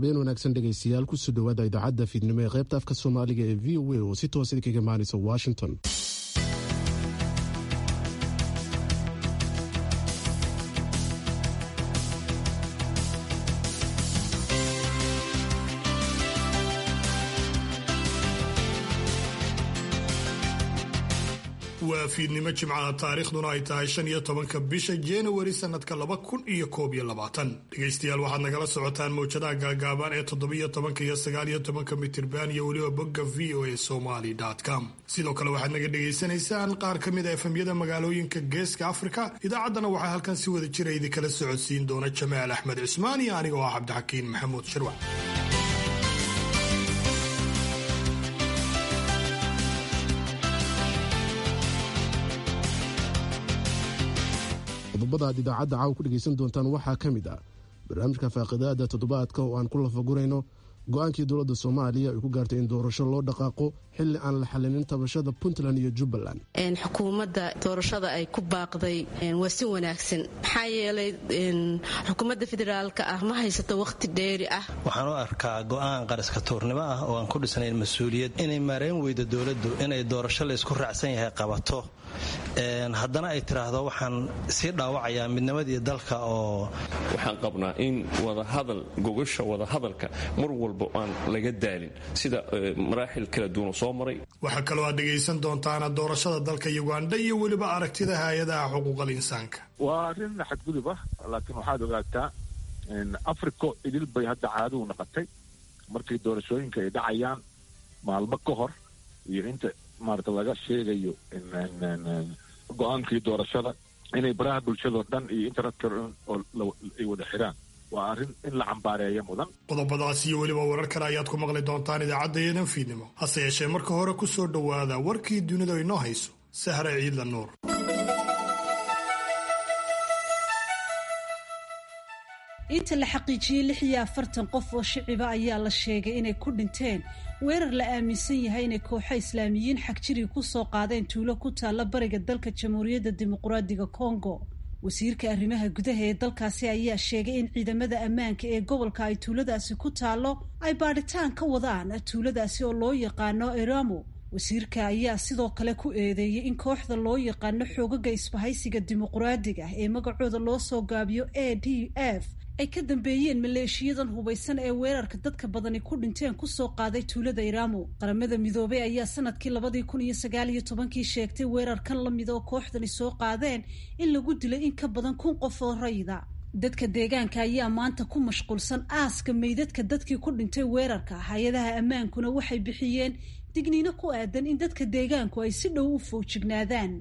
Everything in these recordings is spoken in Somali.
habeen wanaagsan dhegaystayaal kusoo dhowaada idaacadda fiidnimo ee qaybta afka soomaaliga ee v o a oo si toosa idinkaga imaanaysa washington waa fiidnimo jimcaha taariikhduna ay tahay shan iyo tobanka bisha januari sanadka laba kun iyo koob iyo labaatan dhegaystayaal waxaad nagala socotaan mawjadaha gaagaaban ee toddobiyo tobanka iyo sagaaliyo tobanka mitirban iyo weliba bogga v o a somaly com sidoo kale waxaad naga dhegaysanaysaan qaar ka mid a efemyada magaalooyinka geeska afrika idaacaddana waxaa halkan si wada jira idinkala socodsiin doona jamaal axmed cismaan iyo aniga oo ah cabdixakiin maxamuud shirwac qodobada aad idaacadda caawa ku dhegaysan doontaan waxaa ka mid ah barnaamijka faaqidaada toddobaadka oo aan ku lafagurayno go-aankii dowladda soomaaliya ay ku gaartay in doorasho loo dhaqaaqo xilli aan la xalinin tabashada puntland iyo jubbaland xukuumadda doorashada ay ku baaqday waa si wanaagsan maxaa yeelay xukuumadda federaalka ah ma haysato wakhti dheeri ah waxaan u arkaa go'aan qaraska tuurnimo ah oo aan ku dhisnayn mas-uuliyad inay maarayn weydo dowladdu inay doorasho laysku raacsan yahay qabato haddana ay tiraahdo waxaan sii dhaawacayaa midnimadii dalka oo waxaan qabnaa in wadahadal gogasha wadahadalka mar walba aan laga daalin sida maraaxil kala duwan soo maray waxaa kaloo aad dhegaysan doontaana doorashada dalka uganda iyo weliba aragtida hay-adaha xuquuqal insaanka waa arrin xadgudub ah laakiin waxaad ogaataa africo idil bay hadda caaduu naqatay markii doorashooyinka ay dhacayaan maalmo ka hor iyo inta maarata laga sheegayo go-aankii doorashada inay baraha bulshadao dhan iyo internetka ay wada xiraan waa arrin in la cambaareeya mudan qodobadaas iyo weliba warar kale ayaad ku maqli doontaan idaacaddayadan fiidnimo hase yeeshee marka hore ku soo dhowaada warkii dunida inoo hayso sahre ciidla nuur inta la xaqiijiyey lix iyo afartan qof oo shiciba ayaa la sheegay inay ku dhinteen weerar la aaminsan yahay inay kooxo islaamiyiin xagjiri ku soo qaadeen tuulo ku taalla bariga dalka jamhuuriyadda dimuqraadiga kongo wasiirka arrimaha gudaha ee dalkaasi ayaa sheegay in ciidamada ammaanka ee gobolka ay tuuladaasi ku taallo ay baadhitaan ka wadaan tuuladaasi oo loo yaqaano eramo wasiirka ayaa sidoo kale ku eedeeyey in kooxda loo yaqaano xoogaga isbahaysiga dimuqraadiga ee magacooda loo soo gaabiyo a d f ay ka dambeeyeen maleeshiyadan hubaysan ee weerarka dadka badani ku dhinteen kusoo qaaday tuulada iramo qaramada midoobey ayaa sanadkii labadii kun iyo sagaal iyo tobankii sheegtay weerarkan la mid oo kooxdani soo qaadeen in lagu dilay in ka badan kun qof oo rayida dadka deegaanka ayaa maanta ku mashquulsan aaska meydadka dadkii ku dhintay weerarka hay-adaha ammaankuna waxay bixiyeen digniino ku aadan in dadka deegaanku ay si dhow u foojignaadaan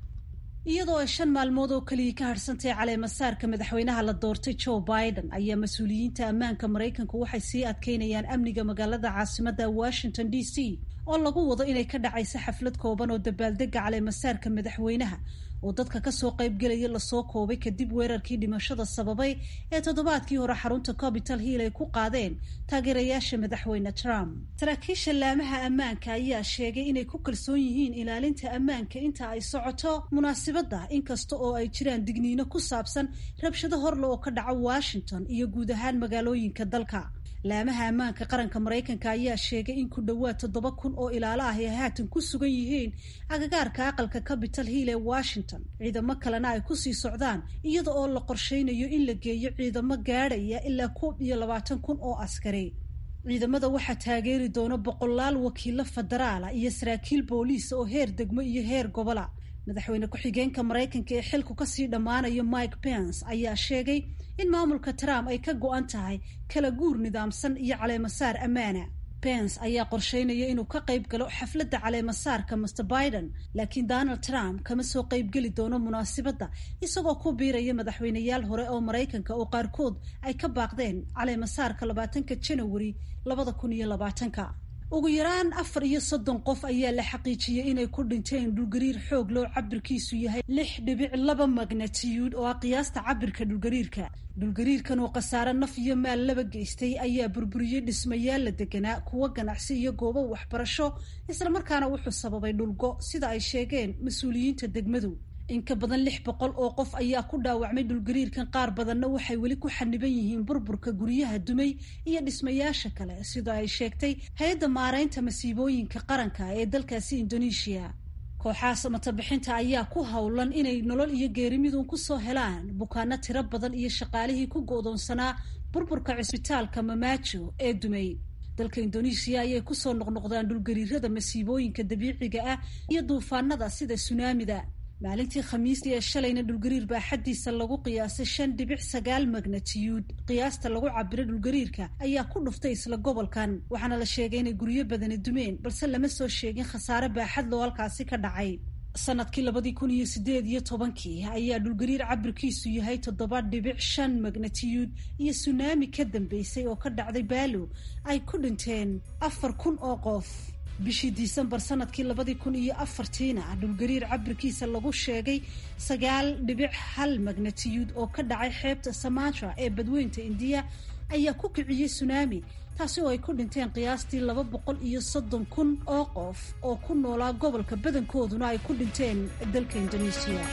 iyadoo ay shan maalmood oo keliya ka hadhsantahay caleemasaarka madaxweynaha la doortay joe biden ayaa mas-uuliyiinta ammaanka maraykanku waxay sii adkeynayaan amniga magaalada caasimadda washington d c oo lagu wado inay ka dhacayso xaflad kooban oo dabaaldega caleemasaarka madaxweynaha oo dadka kasoo qaybgelaya lasoo koobay kadib weerarkii dhimashada sababay ee toddobaadkii hore xarunta capital hill ay ku qaadeen taageerayaasha madaxweyne trump saraakiisha laamaha ammaanka ayaa sheegay inay ku kalsoon yihiin ilaalinta ammaanka inta ay socoto munaasibadda inkasta oo ay jiraan digniino ku saabsan rabshado horle oo ka dhaca washington iyo guud ahaan magaalooyinka dalka laamaha ammaanka qaranka maraykanka ayaa sheegay in ku dhowaad toddoba kun oo ilaalo ah ay haatan ku sugan yihiin agagaarka aqalka capital hill ee washington ciidamo kalena ay kusii socdaan iyada oo la qorsheynayo in la geeyo ciidamo gaadhaya ilaa koob iyo labaatan kun oo askari ciidamada waxaa taageeri doona boqolaal wakiilo federaala iyo saraakiil booliisa oo heer degmo iyo heer gobola madaxweyne ku-xigeenka maraykanka ee xilku kasii dhammaanayo mike pence ayaa sheegay in maamulka trump ay ka go-an tahay kala guur nidaamsan iyo caleemasaar ammaana pence ayaa qorsheynaya inuu ka qayb galo xafladda caleemasaarka master biden laakiin donald trump kama soo qaybgeli doono munaasibadda isagoo ku biiraya madaxweyneyaal hore oo maraykanka oo qaarkood ay ka baaqdeen caleemasaarka labaatanka janawari labada kun iyo labaatanka ugu yaraan afar iyo soddon qof ayaa la xaqiijiyey inay ku dhinteen dhulgariir xoog loo cabirkiisu yahay lix dhibic laba magnatiyuud oo ah qiyaasta cabirka dhulgariirka dhulgariirkan oo khasaare naf iyo maal laba geystay ayaa burburiyey dhismayaal la deganaa kuwo ganacsi iyo goobo waxbarasho islamarkaana wuxuu sababay dhulgo sida ay sheegeen mas-uuliyiinta degmadu in ka badan lix boqol oo qof ayaa ku dhaawacmay dhulgariirkan qaar badanna waxay weli ku xaniban yihiin burburka guryaha dumay iyo dhismayaasha kale sida ay sheegtay hay-adda maaraynta masiibooyinka qaranka ee dalkaasi indoneeshiya kooxaha samatabixinta ayaa ku howlan inay nolol iyo geerimidun kusoo helaan bukaano tiro badan iyo shaqaalihii ku go'doonsanaa burburka cisbitaalka mamaajo ee dumay dalka indoneesiya ayay kusoo noqnoqdaan dhulgariirada masiibooyinka dabiiciga ah iyo duufaanada sida sunaamida maalintii khamiistii ee shalayna dhulgariir baa xaddiisa lagu qiyaasay shan dhibic sagaal magnatiyuud qiyaasta lagu cabiro dhulgariirka ayaa ku dhuftay isla gobolkan waxaana la sheegay inay guryo badani dumeen balse lama soo sheegin khasaare baaxad loo halkaasi ka dhacay sanadkii labadii kun iyo sideed iyo tobankii ayaa dhulgariir cabirkiisu yahay toddoba dhibic shan magnatiyuud iyo sunaami ka dambeysay oo ka dhacday baalo ay ku dhinteen afar kun oo qof bishii disembar sanadkii labadii kun iyo afartiina dhulgariir cabirkiisa lagu sheegay sagaal dhibic hal magnatiyuud oo ka dhacay xeebta samatra ee badweynta indiya ayaa ku kiciyey sunaami taasi oo ay ku dhinteen qiyaastii laba boqol iyo soddon kun oo qof oo ku noolaa gobolka badankooduna ay ku dhinteen dalka indoneesiya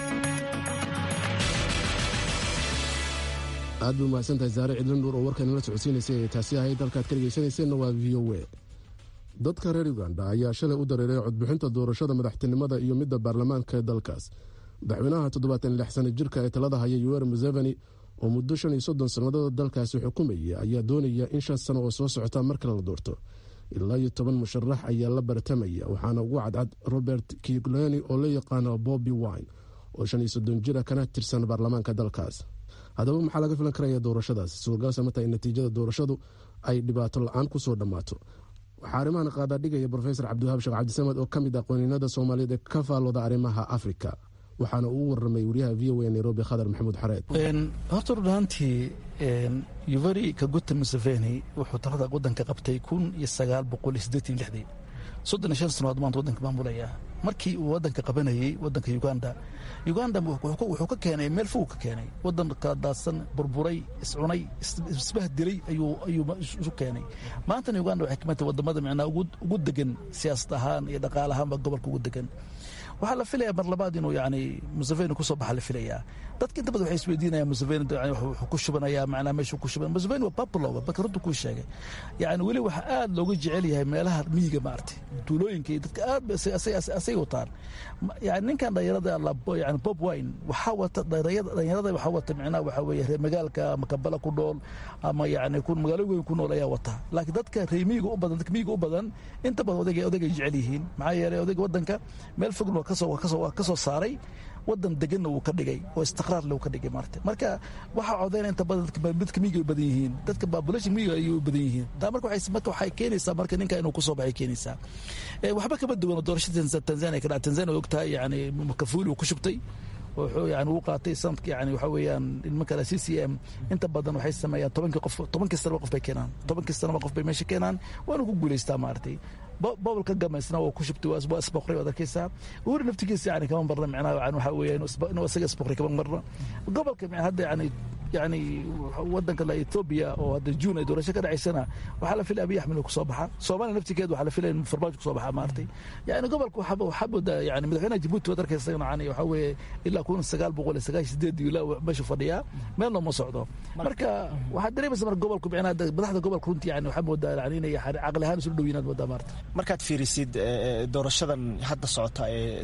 aad bay umahadsantahay saare cidlin dhuur oo warkan la socodsiinaysay ee taasi ahayd halkaad ka dhegaysanayseena waa v o a dadka reer uganda ayaa shalay u dareeray codbixinta doorashada madaxtinimada iyo midda baarlamaanka ee dalkaas madaxweynaha toddobaatan lix sana jirka ee talada haya yuwer museveni oo muddo shan iyo soddon sannadood dalkaasi xukumayay ayaa doonaya in shan sano oo soo socota mar kale la doorto ilaa iyo toban musharax ayaa la bartamaya waxaana ugu cadcad robert kigleni oo la yaqaano bobby wine oo shan iyo soddon jira kana tirsan baarlamaanka dalkaas haddaba maxaa laga filan karaya doorashadaas suurgalse marta in natiijada doorashadu ay dhibaato la-aan kusoo dhammaato waxaa arrimahan qaadaa dhigaya rofesor cabdiwahaab sheekh cabdisamed oo ka mid ah qoniinada soomaaliyeed ee ka faalooda arrimaha afrika waxaana uu waramay wariyaha v o a nairobi khadar maxamuud xareed horta run ahaantii yuveri kaguta museveni wuxuu talada wadanka qabtay kun iyo sagaal boqol iyo siddeetan iyo lixdii soddon iyo shan sanood maanta wadanka maamulaya markii uu wadanka qabanayey wadanka uganda uganda wuxuu ka keenay meel fog ka keenay wadan kala daadsan burburay iscunay isbahdilay ayuu isu keenay maantana uganda waxay kamid tahay wadamada micnaa ugu degan siyaasad ahaan iyo dhaqaale ahaanba gobolka ugu degan waxaa la filaya mar labaad inuu yani museveni kusoo baxa la filayaa dadka inta badan waxay isweydiinayaan museveni wuxuu ku shubanayaa macnaa meeshuu ku shuban museveni waa popular marka runta kuu sheegay yani weli waxaa aad looga jecel yahay meelaha miyiga maartay duulooyinka iyo dadka aad asay wataan yani ninkan dhalinyarada yani bob wine waxaa wata dhalinyarada waxaa wata micnaha waxaa weeye reer magaalka ama kabala ku nool ama yani magaalooyin ku nool ayaa wata laakiin dadka reer miyiga u badan dadka miyiga u badan inta badan odayga odayga jecel yihiin maxaa yeelay odayga wadanka meel fogna ka soo saaray wadan deganna wuu ka dhigay oo istiqraarle uu ka dhigay maarta marka waxaa codeyna inta badan dadka miyiga badan yihiin dadka population miyiga ayay u badan yihiin taa marka marka waxay keenaysaa marka ninka inuu kusoo baxay keenaysaa waxba kama duwan doorashada tanzania ka dhaca tanzania og tahay yani makafuli uu ku shubtay wuxuu yani uu qaatay sanadka yani waxa weeyaan nimanka c c m inta badan waxay sameeyaan tobankii qof tobankii sanaba qof bay keenaan tobankii sanaba qof bay meesha keenaan waana ku guulaystaa maaragtay bobolka gamaysna waa ku shubtay waa isboqray waad arkaysaa uhuri naftigiisa yani kama marna micnaha yani waxa weeya inuu isaga isboqray kama marna gobolka hadda yani yani wadanka la ethoobia oo hadda juun ay doorasho ka dhacaysana waxaa la filaya abiy axmed inuu kusoo baxa soomaaliya naftigeed waxaa la filaya in farmaajo kusoo baxa maaragtay yani gobolka waxaa moodaa yani madaxweynaha jabuuti waad arkaysa yani waxa weeye ilaa kun sagaal boqol iyo sagaashan sideed ilaa meeshu fadhiyaa meelna ma socdo marka waxaad dareemaysa marka gobolku micnaha madaxda gobolka runtii yani waxaa moodaa yani inay caqli ahaan isu dhow yihiin moodaa maarta markaad fiirisid doorashadan hadda socota ee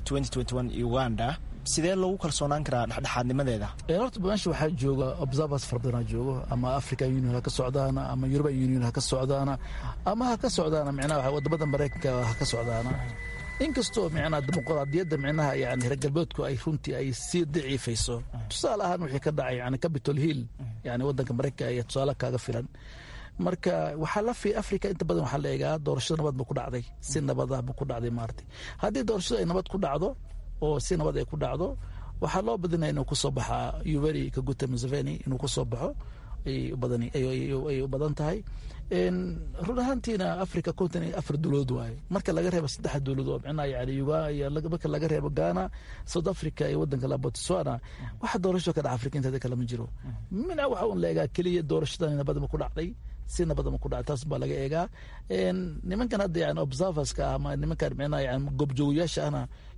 uganda sidee loogu kalsoonaan karaa dhexdhexaadnimadeeda horta meesha waxaa jooga observers fara badanaa joogo ama african union ha ka socdaana ama european union ha ka socdaana ama ha ka socdaana micnaha wadamada maraykanka ha ka socdaana inkastoo micnaha dimuqraadiyadda micnaha yani reer galbeedku ay runtii ay sii daciifayso tusaale ahaan wixii ka dhacay yani capitol hill yani wadanka maraykanka ayaa tusaale kaaga filan marka waxaa la fi africa inta badan waxaa la eegaa doorashada nabad ba ku dhacday si nabadah ba ku dhacday maartay haddii doorashada ay nabad ku dhacdo oo si nabad ay ku dhacdo waxaa loo badinaya inuu kusoo baxaa uveri kaguta museveni inuu kusoo baxo ay u badan tahay run ahaantiina africa continent afar dowladood waaye marka laga reebo saddexa dowladood oo micnaha yani marka laga reebo ghana south africa iyo wadanka la botswana waxa doorasho ka dhaca afrika inteeda kale ma jiro mina waxa un la eegaa keliya doorashadan nabadama ku dhacday si nabadama ku dhacday taas baa laga eegaa nimankan hadda yani observerska ama nimankan micnaha yani goobjoogayaasha ahna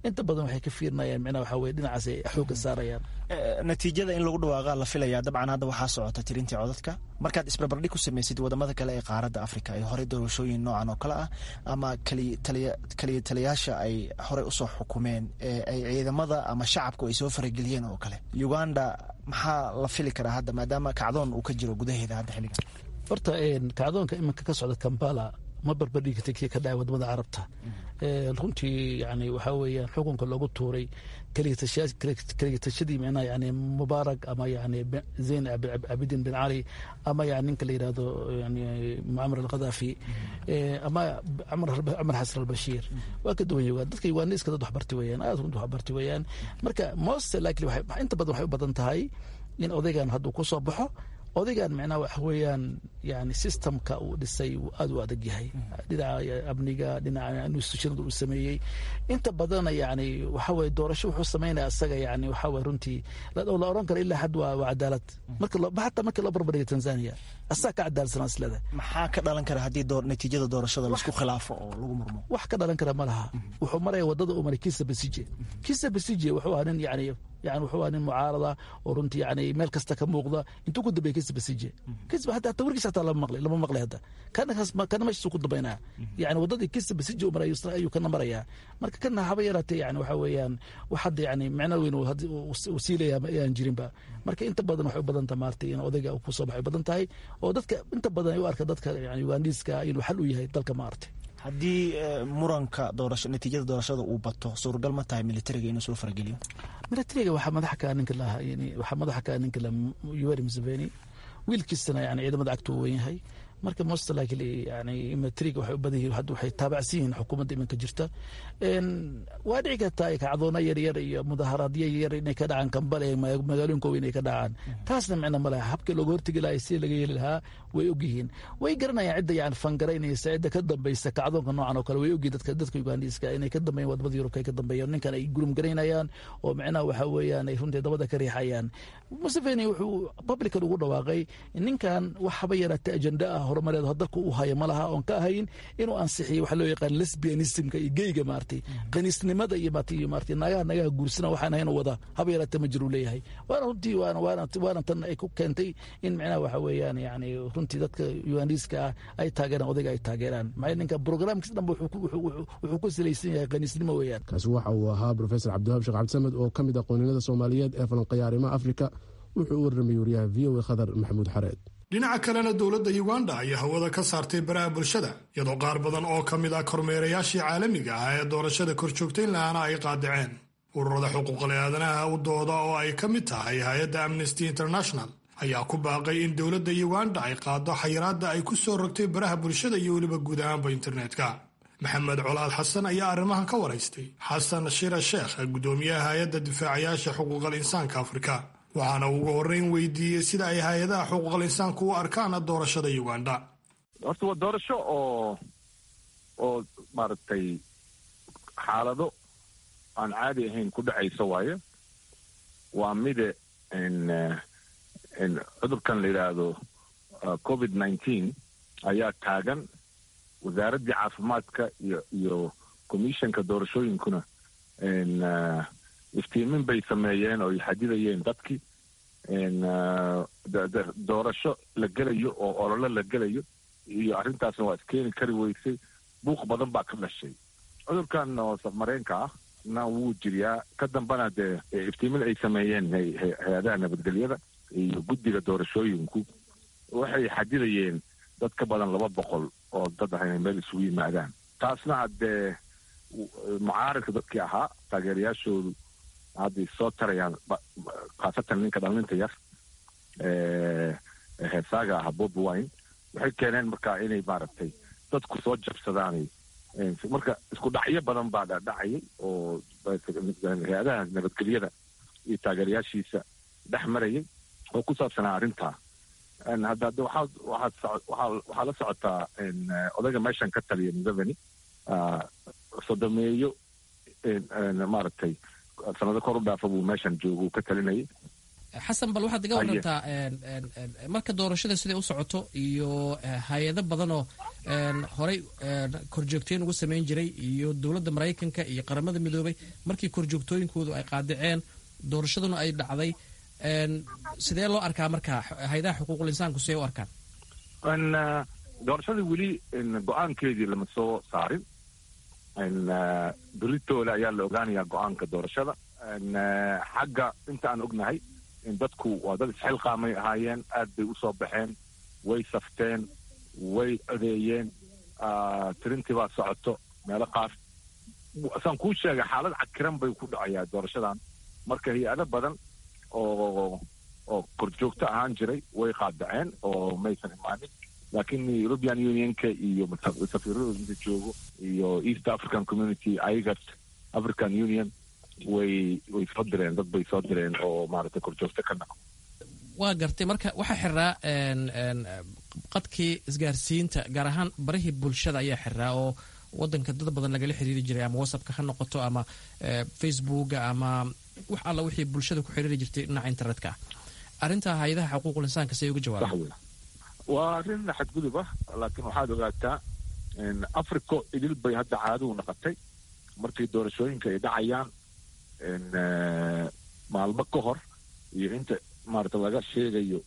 inta badan waxay ka fiirinayaan micnaha waxaa weye dhinacaas ay xoogga saarayaan natiijada in lagu dhawaaqa la filaya dabcan hadda waxaa socota tirintii codadka markaad isbarbardhig ku samaysid wadamada kale ee qaaradda africa ay horey doorashooyin noocan oo kale ah ama kaliya taliyaasha ay horey usoo xukumeen ee ay ciidamada ama shacabku ay soo farageliyeen oo kale uganda maxaa la fili karaa hadda maadaama kacdoon uu ka jiro gudaheeda hadda xilligan horta kacdoonka iminka ka socda kampala ma barbardhigi karta kii ka dhacay wadamada carabta runtii yani waxaa weeyaan xukunka loogu tuuray kaligatashadii micnaha yani mubaarak ama yani zayn cabidin bin cali ama yani ninka la yidhahdo yani mucamar alkhadaafi ama cumar xasan albashiir waa ka duwan yugaan dadka yugaaniska dad waxbarti weeyaan aad runta waxbarti weeyaan marka most likely inta badan waxay u badan tahay in odaygan hadduu ku soo baxo odaygan micnaha waxa weeyaan yani systemka uu dhisay uu aad u adag yahay dhinaca amniga dhinaca institutionada uu sameeyey inta badana yani waxa weye doorasho wuxuu sameynaya asaga yani waxa weye runtii la oran karo ilaa xad waa cadaalad marka xataa markii loo barbardhiga tanzania asaga ka cadaalsanaa isleda maxaa ka dhalan kara haddii natiijada doorashada laisku khilaafo oo lagu murmo wax ka dhalan kara ma laha wuxuu maraya wadada uu maray kisa basije kisa basije wuxuu ahaa nin yani yani wuxuu ahaa nin mucaarada oo runtii yani meel kasta ka muuqda intuu ku dambeeyay kisa basije kisa hataa tawarkiisa hataa lama maqlay lama maqlay hadda kana kana meeshiisuu ku dambeynaya yani wadadii kisa basije uu maray ayuu kana marayaa marka kana haba yaraatee yani waxa weeyaan wax hadda yani micno weyn uu sii leeyahay ma ayaan jirinba marka inta badan waxay u badan tahay maartay in odayga uu kusoo baxay badan tahay oo dadka inta badan ay u arka dadka yani ugandiiska inuu xal u yahay dalka maartay haddii muranka doorasho natiijada doorashada uu bato suuragal ma tahay militariga inuu soo farageliyo militariga waxaa madaxa kaa ninka lahaa waxaa madaxa kaa ninka la yoweri museveni wiilkiisana yani ciidamada cagta uu wen yahay marka most likely yani militariga waxay u badan yihiin hadda waxay taabacsan yihiin xukuumadda iminka jirta waa dhici kartaa kacdoona yaryar iyo mudaharaadyo yaryar inay ka dhacaan kambale magaalooyinka weyn ay ka dhacaan taasna micno ma laha habkii looga hortegi lahaa si laga yeeli lahaa way ogyihiin way garanayaan cidda yani fangaraynaysa cidda ka dambaysa kacdoonka noocan oo kale way ogyihin dadka dadka ugandiiska inay ka dambeeyaan wadamada yurubka ay ka dambeeyaan ninkan ay gurum garaynayaan oo micnaha waxa weeyaan ay runtii dabada ka riixayaan museveni wuxuu publican ugu dhawaaqay ninkan wax haba yaraatay ajenda ah horumareed dalka uu haya ma laha oon ka ahayn inuu ansixiyo waxa loo yaqaan lesbianismka iyo geyga maartay qaniisnimada iyo iyo maartay naagaha nagaha guursana waxaan ahayn wada haba yaraatee ma jiru leeyahay waana runtii waana waana waana tan ay ku keentay in micnaha waxa weeyaan yani runtii dadka ugandiiska ah ay taageeraan odayga ay taageeraan maxay ninka programkiis dhanba wuxuu ku salaysan yahay qaniisnimo weeyaan kaasi waxa uu ahaa profesor cabdiwahab sheekh cabdisamed oo ka mid ah qoonimada soomaaliyeed ee falanqeeya arrimaha afrika wuxuu u warramay wariyaha v o a khadar maxamuud xareed dhinaca kalena dowladda uganda ayaa hawada ka saartay baraha bulshada iyadoo qaar badan oo ka mid ah kormeerayaashii caalamiga ah ee doorashada korjoogtayn lahaana ay qaadaceen ururada xuquuqal aadanaha u dooda oo ay ka mid tahay hay-adda amnesty international ayaa ku baaqay in dowladda uganda ay qaado xayiraadda ay ku soo rogtay baraha bulshada iyo weliba guud ahaanba internetka maxamed colaad xasan ayaa arrimahan ka waraystay xasan shira sheekh guddoomiyaha hay-adda difaacayaasha xuquuqal insaanka afrika waxaana ugu horreyn weydiiyey sida ay hay-adaha xuquuqal insaanku u arkaan doorashada uganda horta waa doorasho oo oo maaragtay xaalado aan caadi ahayn ku dhacaysa waaye waa mide cudurkan la yidhaahdo covid nineteen ayaa taagan wasaaraddii caafimaadka iyo iyo commissionka doorashooyinkuna iftiimin bay sameeyeen oo ay xadidayeen dadkii doorasho la gelayo oo ololo la gelayo iyo arrintaasna waa iskeeni kari weysay buuq badan baa ka dhashay cudurkan oo safmareenka ah na wuu jiriyaa ka dambana dee iftiimin ay sameeyeen hay-adaha nabadgelyada iyo guddiga doorashooyinku waxay xadidayeen dad ka badan laba boqol oo dad ah inay meel isugu yimaadaan taasna haddee mucaaridka dadkii ahaa taageerayaashoodu hadday soo tarayaan khaasatan ninka dhallinta yar heesaaga aha bobi wine waxay keeneen markaa inay maaragtay dadku soo jabsadaan marka isku dhacyo badan baa dhacayay oo hay-adaha nabadgelyada iyo taageerayaashiisa dhex marayay oo ku saabsanaa arrintaa hadda hadda waxaad waxaad waxaa la socotaa odayga meeshan ka taliya museveni sodomeeyo maaragtay sanado kor u dhaafa buu meeshan jooga uu ka talinayay xasan bal waxaad iga warantaa marka doorashada siday u socoto iyo hay-ado badan oo horey korjoogtooyin ugu samayn jiray iyo dowladda maraykanka iyo qaramada midoobay markii korjoogtooyinkoodu ay qaadiceen doorashaduna ay dhacday sidee loo arkaa marka hay-adaha xuquuqul insaanku sidee u arkaan doorashada weli go-aankeedii lama soo saarin beritooda ayaa la ogaanayaa go-aanka doorashada xagga inta aan ognahay dadku waa dad isxilqaamay ahaayeen aad bay usoo baxeen way safteen way codeeyeen tirintii baa socoto meelo qaar saan kuu sheegay xaalad cakiran bay ku dhacayaa doorashadan marka hay-ado badan oo oo korjoogto ahaan jiray way qaadaceen oo maysan imaanin laakiin european unionka iyo safiiradooda inta joogo iyo east african community igat african union way way soo direen dad bay soo direen oo maaragtay korjoogto ka naqo waa gartay marka waxaa xiraa qadkii isgaarsiinta gaar ahaan barihii bulshada ayaa xiraa oo wadanka dad badan lagala xiriiri jiray ama whatsappka ha noqoto ama facebooka ama wax alla wixii bulshada ku xiriiri jirtay dhinaca internetka ah arrintaa hay-adaha xuquuqul insaanka siday uga jawaabaan waa arrin xadgudub ah laakiin waxaad ogaataa africo idil bay hadda caaduu naqatay markii doorashooyinka ay dhacayaan maalmo ka hor iyo inta maarata laga sheegayo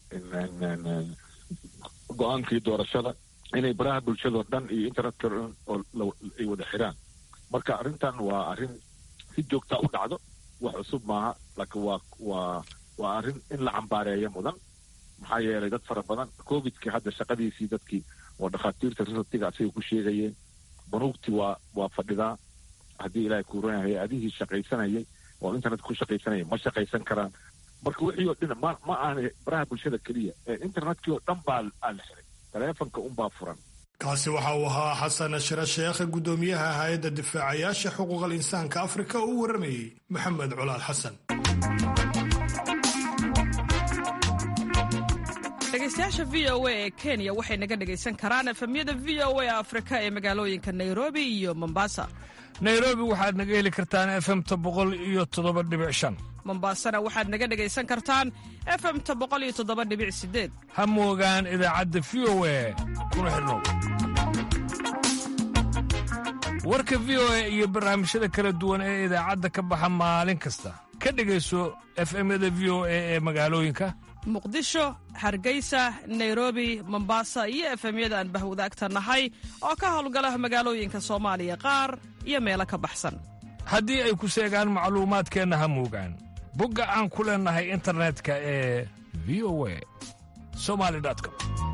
go-aankii doorashada inay baraha bulshadao dhan iyo internetka oo ay wada xiraan marka arrintan waa arrin si joogtaa u dhacdo wax cusub maaha laakiin waa waa waa arrin in la cambaareeyo mudan maxaa yeelay dad fara badan covidkii hadda shaqadiisii dadkii oo dhakhaatiirta risatiga asagay ku sheegayeen banuugtii waa waa fadhidaa haddii ilaahay kuuran hay-adihii shaqaysanayay oo internet ku shaqaysanayay ma shaqaysan karaan marka wixii oo dhan ma ma aana baraha bulshada keliya ee internetkii oo dhan baa aa la xiray taleefonka unbaa furan kaasi waxa uu ahaa xasan shire sheekhe guddoomiyaha hay-adda difaacayaasha xuquuqal insaanka afrika oo u waramayey maxamed colaal xasan dhegeystayaasha v o a ee kenya waxay naga dhegaysan karaan efemyada v o a afrika ee magaalooyinka nairobi iyo mombasa nairobi waxaad naga heli kartaan efemta boqol iyo toddoba dhibic shan mombasana waxaad naga dhegaysan kartaan efemta boqol iyo toddoba dhibic sideed ha moogaan idaacadda v o a kuna xidhnow warka v o a iyo barnaamijyada kala duwan ee idaacadda ka baxa maalin kasta ka dhegayso efemyada v o a ee magaalooyinka muqdisho hargeysa nairobi mombasa iyo efemyada aan bahwadaagta nahay oo ka howlgala magaalooyinka soomaaliya qaar iyo meelo ka baxsan haddii ay ku seegaan macluumaadkeenna ha moogaan bogga aan ku leennahay internetka ee v o a somali com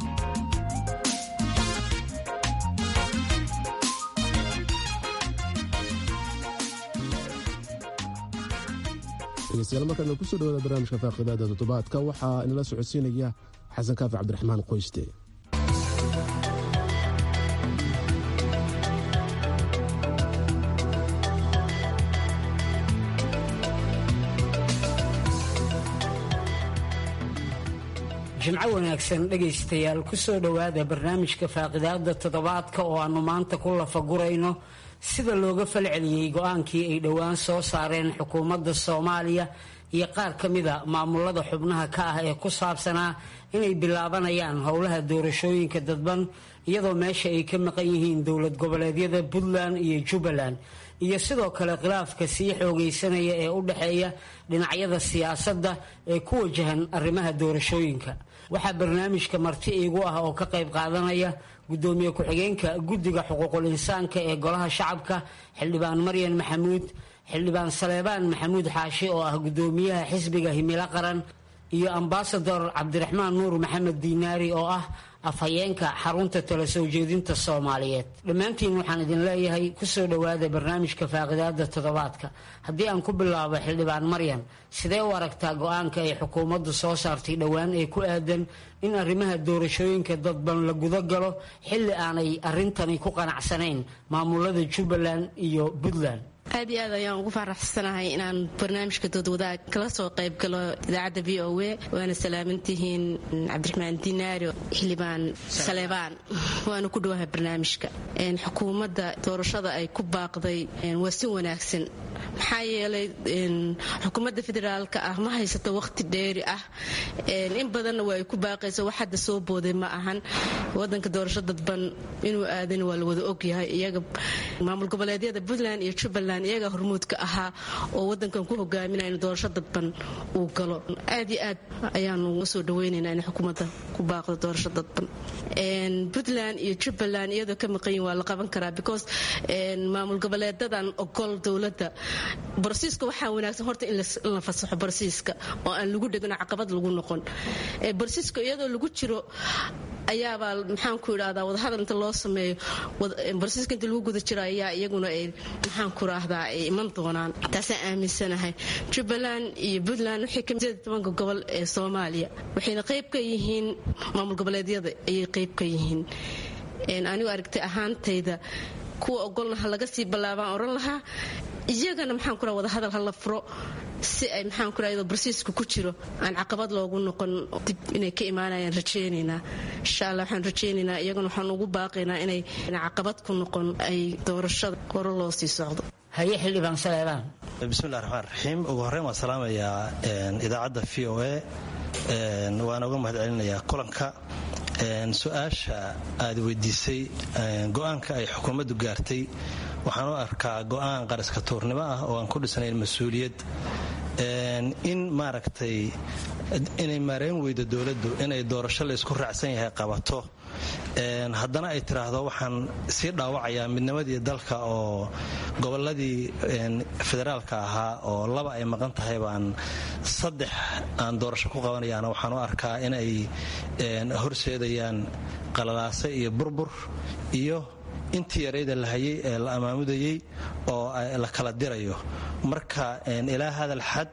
dhegeystayaal markaana kusoo dhawaada barnaamijka faaqidaada toddobaadka waxaa inala socodsiinaya xasan kaafi cabdiraxmaan qoyste jimco wanaagsan dhegaystayaal kusoo dhowaada barnaamijka faaqidaada toddobaadka oo aannu maanta ku lafagurayno sida looga falceliyey go-aankii ay dhowaan soo saareen xukuumadda soomaaliya iyo qaar ka mida maamulada xubnaha ka ah ee ku saabsanaa inay bilaabanayaan howlaha doorashooyinka dadban iyadoo meesha ay ka maqan yihiin dowlad goboleedyada puntland iyo jubbaland iyo sidoo kale khilaafka sii xoogaysanaya ee u dhexeeya dhinacyada siyaasadda ee ku wajahan arrimaha doorashooyinka waxaa barnaamijka marti iigu ah oo ka qayb qaadanaya gudoomiye ku-xigeenka guddiga xuquuqul insaanka ee golaha shacabka xildhibaan maryan maxamuud xildhibaan saleebaan maxamuud xaashi oo ah gudoomiyaha xisbiga himilo qaran iyo ambasador cabdiraxmaan nuur maxamed diinaari oo ah afhayeenka xarunta tala soo jeedinta soomaaliyeed dhammaantiin waxaan idin leeyahay kusoo dhowaada barnaamijka faaqidaada toddobaadka haddii aan ku bilaabo xildhibaan maryan sidee u aragtaa go-aanka ay xukuumaddu soo saartay dhowaan ee ku aadan in arrimaha doorashooyinka dadban la guda galo xilli aanay arrintani ku qanacsanayn maamulada jubbaland iyo puntland aad iyo aad ayaan ugu faraxsanahay inaan barnaamijka doodwadaag kala soo qayb galo idaacadda v o a waana salaamantihiin cabdiraxmaan dinaaro xildhibaan saleebaan waana ku dhawahay barnaamijka xukuumadda doorashada ay ku baaqday waa si wanaagsan maxaa yeelay xukuumadda federaalka ah ma haysato waqti dheeri ah in badanna waa ay ku baaqaysa wax hadda soo booday ma ahan wadanka doorasho dadban inuu aadan waa la wada ogyahay iyaga maamul goboleedyada puntland iyo jubbaland iyaga hormuudka ahaa oo wadankan ku hogaaminaya in doorasho dadban uu galo aad iyo aad ayaanu uga soo dhaweynaynaa in xukuumadda ku baaqdo doorasho dadban puntland iyo jubbaland iyadoo ka maqan yihin waa la qaban karaa because maamul goboleedadan ogol dowladda barsiiska waxaa wanaagsan horta in la fasaxo barsiiska oo aan lagu dhegino caqabad lagu noqon barsiiska iyadoo lagu jiro ayaabaa maxaanku idhahdaa wadahadal inta loo sameeyo barsiiska inta lagu guda jiro ayaa iyaguna ay maxaanku idhahdaa ay iman doonaan taasaan aaminsanahay jubbaland iyo puntland waxay ka mid tobanka gobol ee soomaaliya waxayna qayb ka yihiin maamul goboleedyada ayay qayb ka yihiin anigu aragtay ahaantayda kuwa ogolna ha laga sii ballaabaan oran lahaa iyagana maxaan ku raha wadahadal ha la furo si ay maxaan ku raha barsiiska ku jiro aan caqabad loogu noqon dib inay ka imaanayaan rajaynaynaa insha allah waxaan rajaynaynaa iyagana waxaan ugu baaqaynaa inay caqabad ku noqon ay doorashada hore loo sii socdo haye xildhibaan saleebaan bismillahi raxmaan raxiim ugu horreyn waan salaamayaa idaacadda v o a waana uga mahad celinayaa kulanka su-aasha aad weydiisay go-aanka ay xukuumaddu gaartay waxaan u arkaa go-aan qariska tuurnimo ah oo aan ku dhisnayn mas-uuliyad in maaragtay inay maarayn weydo dowladdu inay doorasho laysku raacsan yahay qabato haddana ay tiraahdo waxaan sii dhaawacayaa midnimadii dalka oo goboladii federaalka ahaa oo laba ay maqan tahay baan saddex aan doorasho ku qabanayaana waxaan u arkaa inay horseedayaan qalalaase iyo burbur iyo intii yarayda la hayay ee la amaamudayey oo la kala dirayo marka ilaa hadal xad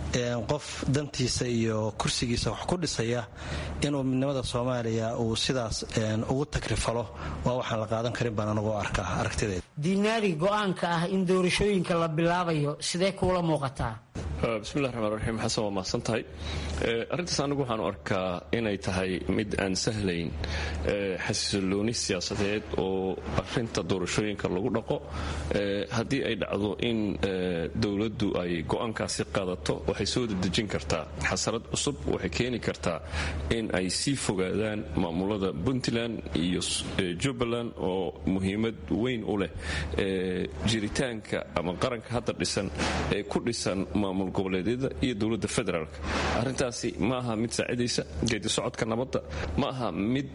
qof dantiisa iyo kursigiisa wax ku dhisaya inuu midnimada soomaaliya uu sidaas ugu takrifalo waa waxaan la qaadan karin baan anagoo arkaa aragtideeda diinaari go-aanka ah in doorashooyinka la bilaabayo sidee kuula muuqataa bismillahi raxmaan raxiim xasan waa mahadsan tahay arrintaas anigu waxaanu arkaa inay tahay mid aan sahlayn xasilooni siyaasadeed oo arinta doorashooyinka lagu dhaqo haddii ay dhacdo in dowladdu ay go'aankaasi qaadato waxay soo dedejin kartaa xasarad cusub waxay keeni kartaa in ay sii fogaadaan maamulada puntland iyo jubbaland oo muhiimad weyn u leh jiritaanka ama qaranka hadda dhisan ee ku dhisan maamul goboleedyada iyo dowladda federaalk arrintaasi ma aha mid saacidaysa geedi socodka nabadda ma aha mid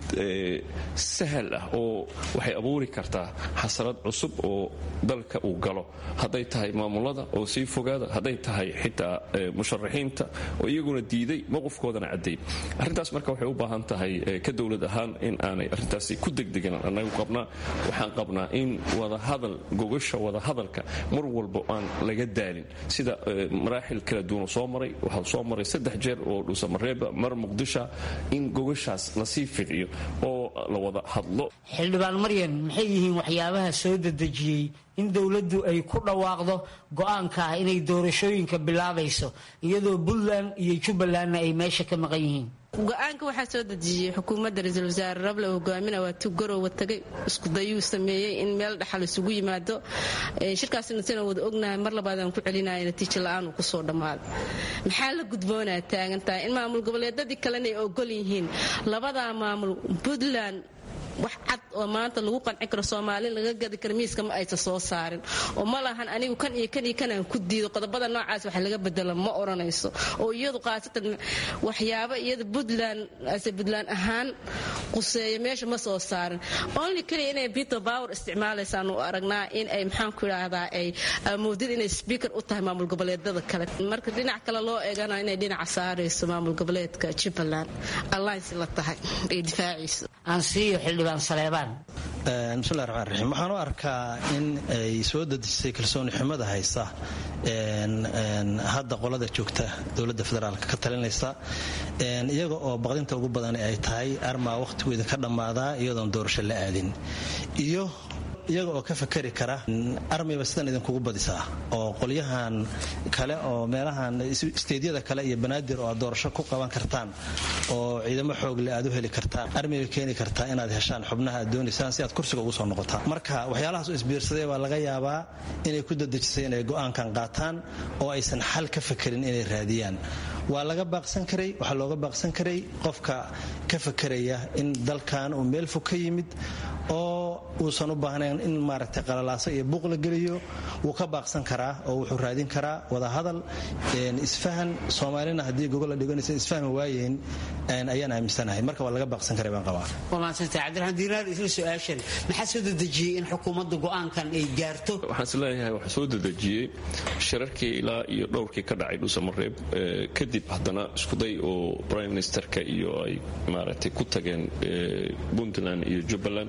sahal ah oo waxay abuuri kartaa xasarad cusub oo dalka uu galo hadday tahay maamulada oo sii fogaada hadday tahay xitaa musharaxiinta oo iyaguna diiday mowqifkoodana cadday arrintaas marka waxay u baahan tahay ka dowlad ahaan in aanay arrintaasi ku degdegan anagu qabnaa waxaan qabnaa in wadahadal gogasha wadahadalka mar walba aan laga daalin sida maraaxil kala duwan soo maray waxaa soo maray saddex jeer oo dhuusamareeba mar muqdisha in gogashaas lasii ficiyo oo la wada hadlo xildhibaan maryan maxay yihiin waxyaabaha soo dedejiyey in dowladdu ay ku dhawaaqdo go-aanka ah inay doorashooyinka bilaabayso iyadoo puntland iyo jubbalandna ay meesha ka maqan yihiin go-aanka waxaa soo dejiyey xukuumadda ra-iisul wasaare rable hogaamina waa tu garowa tagay iskudayuu sameeyey in meel dhaxal isugu yimaado shirkaasna sina wada ognahay mar labaadaan ku celinaya natiijo la-aan uu kusoo dhammaaday maxaa la gudboonaa taagantahay in maamul goboleedadii kalena ay ogol yihiin labadaa maamul puntland wax cad oo maanta lagu qanci karo soomaali laga gadi karo miiska ma aysan soo saarin oo ma lahan anigu kan iyo kan iyo kanaan ku diido qodobada noocaas wax laga bedelo ma odhanayso oo iyadu khaasatan waxyaabo iyada puntland ase puntland ahaan quseeya meesha ma soo saarin only keliya inay peter power isticmaalaysaan u aragnaa in ay maxaanku idhaahdaa ay amoodid inay speaker u tahay maamul goboleedada kale marka dhinac kale loo eegana inay dhinaca saarayso maamul goboleedka jubbaland alliance la tahay ay difaaciiso bismillahi raxmaan raxiim waxaan u arkaa in ay soo dedisay kalsooni xumada haysa hadda qolada joogta dowladda federaalka ka talinaysa iyaga oo baqdinta ugu badan ay tahay armaa wakhtigoeda ka dhammaadaa iyadoon doorasho la aadin iyo iyaga oo ka fakeri kara armiba sidan idinkugu badisaa oo qolyahan kale oo meelahan isteedyada kale iyo banaadir oo aad doorasho ku qaban kartaan oo ciidamo xoogle aad u heli kartaan armiba keeni kartaa inaad heshaan xubnaha aad doonaysaan si aad kursiga ugu soo noqotaan marka waxyaalahaas u isbiirsaday baa laga yaabaa inay ku dadejisay inay go'aankan qaataan oo aysan xal ka fakerin inay raadiyaan waa laga baaqsan karay waxaa looga baaqsan karay qofka ka fakeraya in dalkan uu meel fog ka yimid oo uusan u baahnayn in maaragtay qalalaaso iyo buuq la geliyo wuu ka baaqsan karaa oo wuxuu raadin karaa wadahadal isfahan soomaalina haddii gogol la dhiganaysa isfahmi waayeen ayaan aaminsanahay marka waa laga baaqsan karay baan qabaa waa mahadsantay cabdiraxmaan diinaar isla su-aashan maxaa soo dedejiyey in xukuumadda go'aankan ay gaarto waxaan is leeyahay waxaa soo dedejiyey shirarkii ilaa iyo dhowrkii ka dhacay dhuusamareeb kadib haddana iskuday oo prime ministerka iyo ay maaragtay ku tageen puntland iyo jubbaland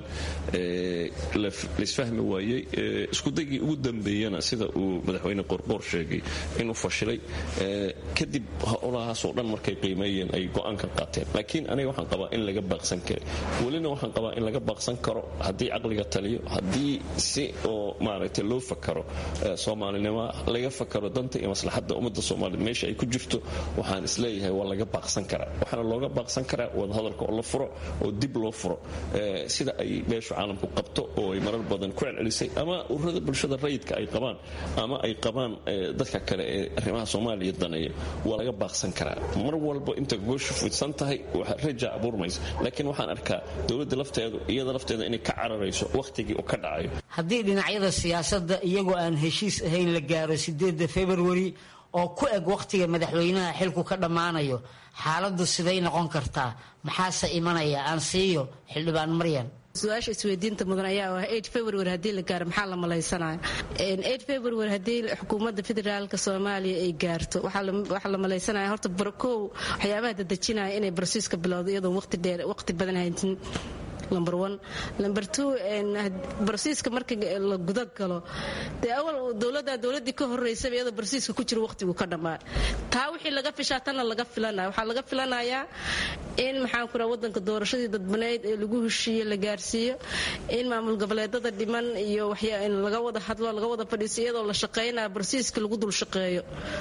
laisfahmi waayey iskudaygii ugu dambeeyana sida uu madaxweyne qorqoor sheegay inuu fashilay kadib howlahaasoo dhan markay qiimeeyeen ay go'aanka qaateen laakiin aniga waxaan qabaa in laga baaqsan karay welina waxaan qabaa in laga baaqsan karo haddii caqliga taliyo haddii si oo maaragtay loo fakaro soomaalinimo laga fakaro danta iyo maslaxadda ummadda soomaaliyed meesha ay ku jirto waxaan isleeyahay waa laga baaqsan karaa waxaana looga baaqsan karaa wadahadalka oo la furo oo dib loo furo sida ay beeshu caalamku qabto oo ay marar badan ku celcelisay ama ururada bulshada rayidka ay qabaan ama ay qabaan dadka kale ee arrimaha soomaaliya daneeya waa laga baaqsan karaa mar walba inta gooshu fidsan tahay raja abuurmaysa laakiin waxaan arkaa dowladda lafteedu iyada lafteeda inay ka cararayso wakhtigii uu ka dhacayo haddii dhinacyada siyaasadda iyagoo aan heshiis ahayn la gaaro sideedda februari oo ku eg wakhtiga madaxweynaha xilku ka dhammaanayo xaaladdu siday noqon kartaa maxaase imanaya aan siiyo xildhibaan maryan su-aasha isweydiinta mudan ayaa ah february haddii la gaaro maxaa la malaysanaya february haddii xukuumadda federaalka soomaaliya ay gaarto waxaa la malaysanaya horta barkow waxyaabaha dadejinaya inay barsiiska bilowdo iyadoon waqti dheer waqti badan haytin number one number two barsiiska marka la guda galo dee awal dowladda dowladdii ka horeysaba iyadoo barsiiska ku jira waqtigu ka dhammaa taa wixii laga fishaa tanna laga filanaya waxaa laga filanayaa in maxaan ku raha waddanka doorashadii dadbaneyd ee lagu heshiiye la gaarsiiyo in maamul goboleedada dhiman iyo in laga wada hadlo laga wada fadhiiso iyadoo la shaqaynaya barsiiska lagu dul shaqeeyo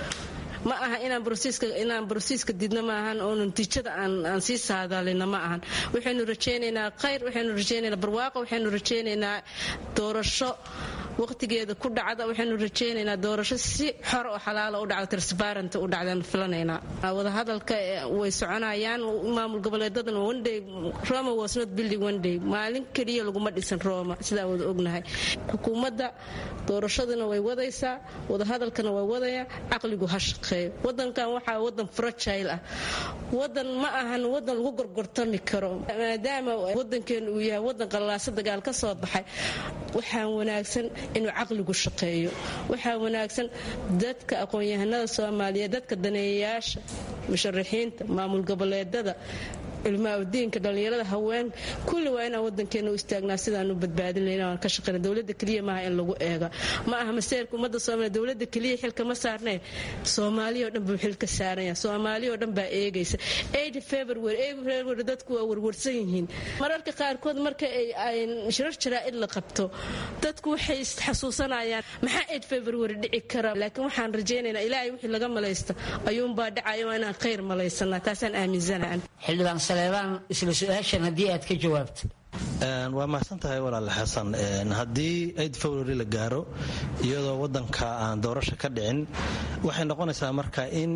ma aha inaan barsiiska didno ma ahan oo natiijada aan sii saadaalina ma ahan waxaynu rajaynaynaa khayr waxaynu rajaynaynaa barwaaqo waxaynu rajaynaynaa doorasho waqtigeeda ku dhacda waxaynu rajaynaynaa doorasho si xor oo xalaala u dhacda transparent u dhacdaan filanaynaa wadahadalka way soconayaan maamul goboleedadan onday roma was not building one day maalin keliya laguma dhisan roma sidaa wada ognahay xukuumadda doorashaduna way wadaysaa wadahadalkana way wadaya caqligu ha shaqeeyo wadankan waxaa wadan fragile ah wadan ma ahan wadan lagu gorgortami karo maadaama wadankeenu uu yahay wadan qallaaso dagaal ka soo baxay waxaa wanaagsan inuu caqligu shaqeeyo waxaa wanaagsan dadka aqoon-yahanada soomaaliyeed dadka daneeyayaasha musharaxiinta maamul goboleedada ilmaaudiinka dhallinyarada haweenka kulli waa inaan wadankeena u istaagnaa sidaanu badbaadin layn aan ka shaqeyna dowladda keliya maaha in lagu eega ma aha maseerka ummadda soomaaliya dowladda keliya xilka ma saarneen soomaaliya oo dhan buu xilka saaranya soomaaliya oo dhan baa eegaysa eid february eid february dadku waa warwarsan yihiin mararka qaarkood marka ay shirar jaraa'id la qabto dadku waxay xasuusanayaan maxaa eid february dhici kara laakiin waxaan rajaynaynaa ilaahay wixii laga malaysta ayuunbaa dhacaya waa inaan khayr malaysanaa taasaan aaminsanahan saleebaan isla su-aashan haddii aad ka jawaabto waa mahadsan tahay walaal xasan haddii aid february la gaaro iyadoo wadanka aan doorasho ka dhicin waxay noqonaysaa marka in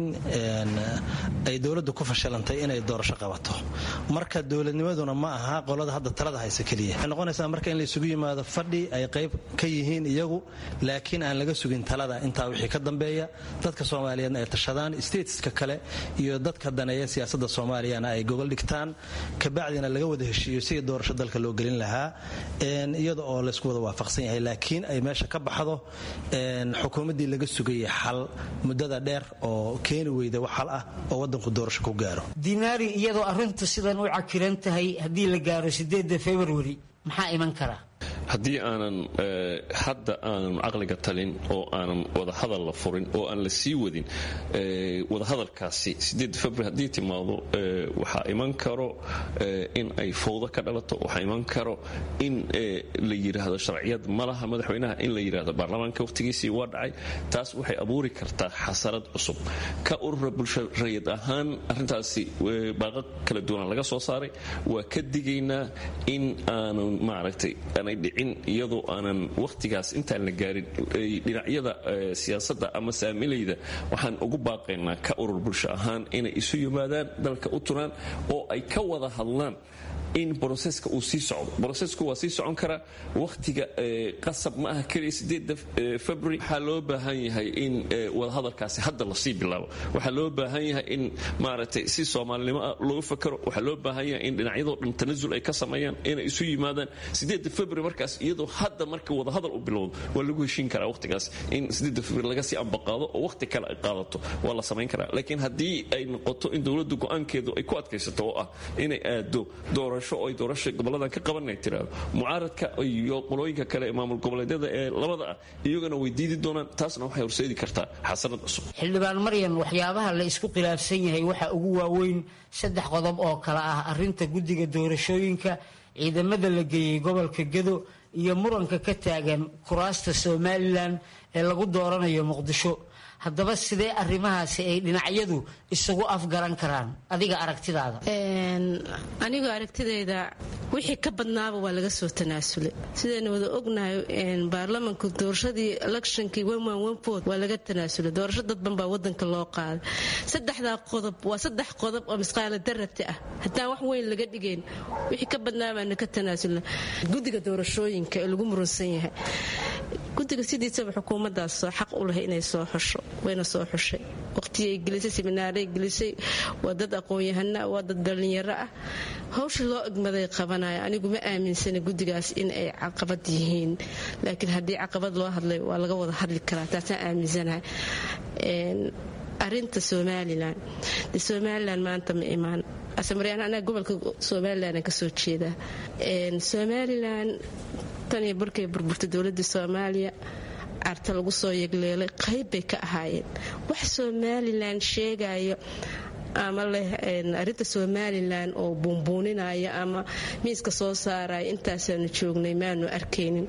ay dowladdu ku fashilantay inay doorasho qabato marka dowladnimaduna ma aha qolada hadda talada haysa keliya waxay noqonaysaa marka in la isugu yimaado fadhi ay qayb ka yihiin iyagu laakiin aan laga sugin talada intaa wixii ka dambeeya dadka soomaaliyeedna ay tashadaan stateska kale iyo dadka daneeya siyaasadda soomaaliyana ay gogol dhigtaan kabacdina laga wada heshiiyo sidii doorasho dalka loo gelin lahaa iyada oo laysku wada waafaqsan yahay laakiin ay meesha ka baxdo xukuumaddii laga sugayay xal muddada dheer oo keeni weyda wax xal ah oo wadanku doorasho ku gaaro dinaari iyadoo arrintu sidan u cakiran tahay haddii la gaaro sideedda februari maxaa iman kara haddii aanan hadda aanan caqliga talin oo aanan wadahadal la furin oo aan la sii wadin wadahadalkaasi februar haddii timaado waxaa iman karo in ay fowdo ka dhalato waxaa iman karo in la yidhaahdo sharciyad malaha madaxweynaha in la yidhaahdo baarlamaanka wakhtigiisii waa dhacay taas waxay abuuri kartaa xasarad cusub ka urura bulsho rayid ahaan arrintaasi baaqo kala duwanaan laga soo saaray waa ka digaynaa in aanan maaragtay aanay dhicin iyadoo aanan wakhtigaas intaan la gaarin dhinacyada siyaasadda ama saamilayda waxaan ugu baaqaynaa ka urur bulsho ahaan inay isu yimaadaan dalka u turaan oo ay ka wada hadlaan in broseska uu sii socdo brosesku waa sii socon karaa wakhtiga qasab ma aha keliya sideeda february waxaa loo baahan yahay in wadahadalkaasi hadda lasii bilaabo waxaa loo baahan yahay in maaragtay si soomaalinimo ah loogu fakaro waxaa loo baahan yahay in dhinacyadoo dhan tanasul ay ka sameeyaan inay isu yimaadaan sideeda february markaas iyadoo hadda marka wadahadal u bilowdo waa lagu heshiin karaa wakhtigaas in sideeda february laga sii ambaqaado oo wakhti kale ay qaadato waa la samayn karaa laakiin haddii ay noqoto in dowladdu go-aankeedu ay ku adkaysato oo ah inay aado doorasho ay doorasha goboladan ka qaban ay tiraado mucaaradka iyo qolooyinka kale ee maamul goboleedyada ee labada ah iyagana way diidi doonaan taasna waxay horseedi kartaa xasanad cusub xildhibaan maryan waxyaabaha la isku khilaafsan yahay waxaa ugu waaweyn saddex qodob oo kale ah arinta guddiga doorashooyinka ciidamada la geeyey gobolka gedo iyo muranka ka taagan kuraasta somalilan ee lagu dooranayo muqdisho haddaba sidee arrimahaasi ay dhinacyadu isugu afgaran karaan adiga aragtidaada anigoo aragtidayda wixii ka badnaaba waa laga soo tanaasulay sidaynu wada ognahay baarlamanku doorashadii electionkii wod waa laga tanaasulay doorasho dadban baa wadanka loo qaaday saddexdaa qodob waa saddex qodob oo misqaala darabti ah haddaan wax weyn laga dhigayn wixii ka badnaabaana ka tanaasulna guddiga doorashooyinka ee lagu murunsan yahay guddiga sidiisaba xukuumaddaas soo xaq u lahay inay soo xusho wayna soo xushay waqhtiyay gelisay siminaaray gelisay waa dad aqoon-yahana waa dad dhallinyaro ah hawsha loo egmaday qabanaya anigu ma aaminsana guddigaas in ay caqabad yihiin laakiin haddii caqabad loo hadlay waa laga wada hadli karaa taasaan aaminsanahay arinta somalilan de somalilan maanta ma imaan asamaryan anaga gobolka somalilan kasoo jeedaa somalilan tan iyo barkay burburtay dowladda soomaaliya carta lagu soo yegleelay qayb bay ka ahaayeen wax somalilan sheegayo ama leh arinta somalilan oo buunbuuninaya ama miiska soo saaraya intaasaanu joognay maanu arkaynin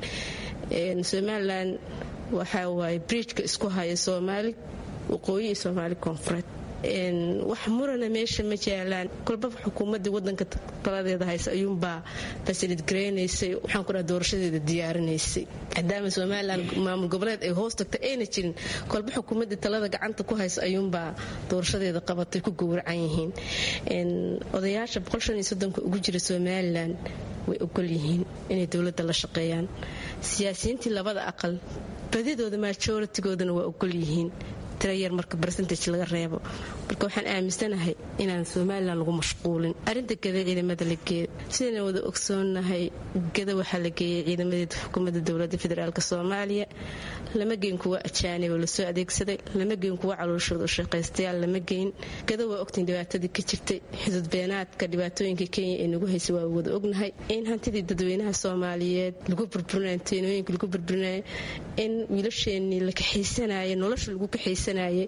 somalilan waxaa waaye bridjka isku haya soomaali waqooyi iyo soomaali koonfureed wax murana meesha ma jaalaan kolbaba xukuumadii wadanka taladeeda haysa ayuunbaa fasilid garaynaysay waxaan ku dhaha doorashadeeda diyaarinaysay maadaama somalilan maamul goboleed ay hoos tagtay ayna jirin kolba xukuumadii talada gacanta ku haysa ayuunbaa doorashadeeda qabatay ku gowracan yihiin odayaasha boqolshaniyosodonka ugu jira somalilan way ogol yihiin inay dowladda la shaqeeyaan siyaasiyiintii labada aqal badidooda majoritigoodana waa ogol yihiin tirayar marka bercentage laga reebo marka waxaan aaminsanahay inaan somalilan lagu mashquulin arinta gada ciidamada la geeyo sidayna wada ogsoonahay gada waxaa la geeyay ciidamadeeda xukuumadda dowladda federaalk soomaaliya lama geyn kuwa ajaanib oo lasoo adeegsaday lama geyn kuwa calooshooda u shaqaystayaal lama geyn gada waa ogtiin dhibaatadii ka jirtay xudud beenaadka dhibaatooyinka kenya ee nagu haysa waa wada ognahay in hantidii dadweynaha soomaaliyeed lagu burburinay teenooyinka lagu burburinaya in wiilasheenii la kaxaysanaya nolosha lagu kaxaysanayay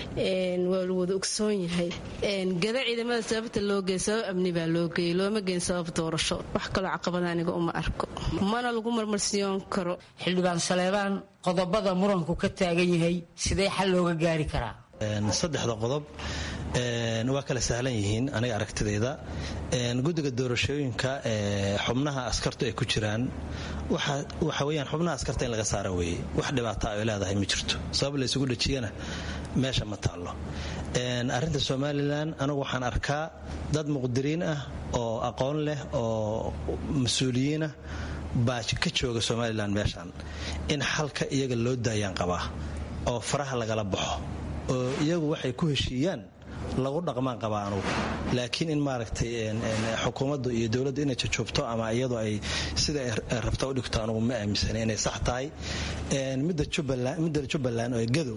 waa la wada ogsoon yahay gada ciidamada sababta loo geey sabab amni baa loo geeyey looma geyn sabab doorasho wax kaloo caqabada aniga uma arko mana lagu marmarsiyoon karo xildhibaan saleebaan qodobada muranku ka taagan yahay sidee xal looga gaari karaa saddexda qodob waa kala sahlan yihiin aniga aragtidayda guddiga doorashooyinka xubnaha askartu ay ku jiraan waxa weyaan xubnaha askarta in laga saara weeye wax dhibaata ay leedahay ma jirto sabab la ysugu dhajiyana meesha ma taallo arrinta somalilan anigu waxaan arkaa dad muqdiriin ah oo aqoon leh oo mas-uuliyiinah baa ka jooga somalilan meeshan in xalka iyaga loo daayaan qabaa oo faraha lagala baxo oo iyagu waxay ku heshiiyaan lagu dhaqmaan qabaa anugu laakiin in maaragtay xukuumaddu iyo dowladdu inay jajoobto ama iyadu ay sida ay rabta u dhigto anugu ma aaminsana inay sax tahay midda jubbaland oo gadow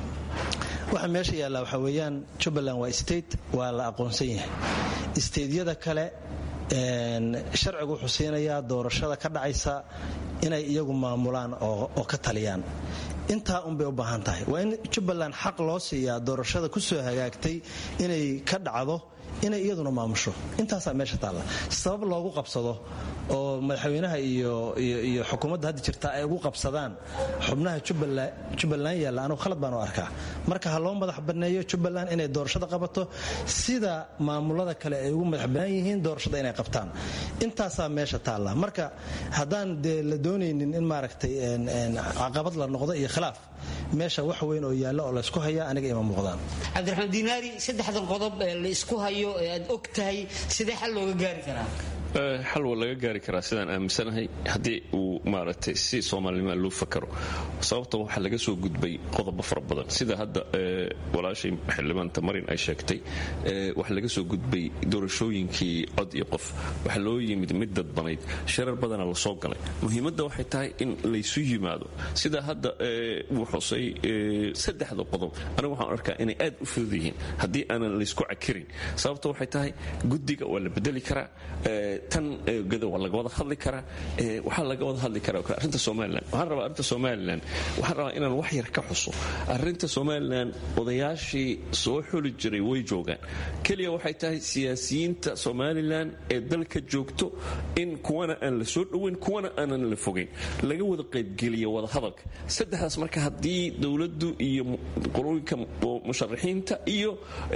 waxa meesha yaallaa waxaa weeyaan jubbaland waa state waa la aqoonsan yahay steydyada kale sharcigu wuxuu siinayaa doorashada ka dhacaysa inay iyagu maamulaan oo ka taliyaan intaa unbay u baahan tahay waa in jubbaland xaq loo siiyaa doorashada ku soo hagaagtay inay ka dhacdo inay iyaduna maamusho intaasaa meesha taalla sabab loogu qabsado oo madaxweynaha iyo xukuumadda hadda jirta ay ugu qabsadaan xubnaha jubbaland yaalla anugu khalad baan u arkaa marka ha loo madax banneeyo jubbaland inay doorashada qabato sida maamulada kale ay ugu madax bannaan yihiin doorashada inay qabtaan intaasaa meesha taalla marka haddaan dee la doonaynin in maaragtay caqabad la noqdo iyo khilaaf meesha wax weyn oo yaalla oo laysku hayaa aniga ima muuqdaan cabdiraxmaan diinaari saddexdan qodob ee la isku hayo ee aad og tahay sidee xal looga gaari karaa xal waa laga gaari karaa sidaan aaminsanahay haddii uu maaragtay si soomaalinima loo fakaro sababta waxaa laga soo gudbay qodobo fara badan sida hadda walaashay xildhibaanta marin ay sheegtay waxaa laga soo gudbay doorashooyinkii cod iyo qof waxaa loo yimid mid dadbanayd sharar badana la soo galay muhiimadda waxay tahay in laysu yimaado sida hadda uu xusay saddexda qodob anigu waxaan arkaa inay aad u fudud yihiin haddii aanan laysku cakirin sababta waxay tahay guddiga waa la bedeli karaa tan gada waa laga wada hadli karaa waxaa laga wada hadli karaa arrinta somalilan waxaan rabaa arrinta somalilan waxaan rabaa inaan wax yar ka xuso arrinta somalilan odayaashii soo xuli jiray way joogaan keliya waxay tahay siyaasiyiinta somalilan ee dalka joogto in kuwana aan la soo dhoweyn kuwana aanan la fogeyn laga wada qaybgeliya wada hadalka saddexdaas marka haddii dowladdu iyo qolooyinka musharaxiinta iyo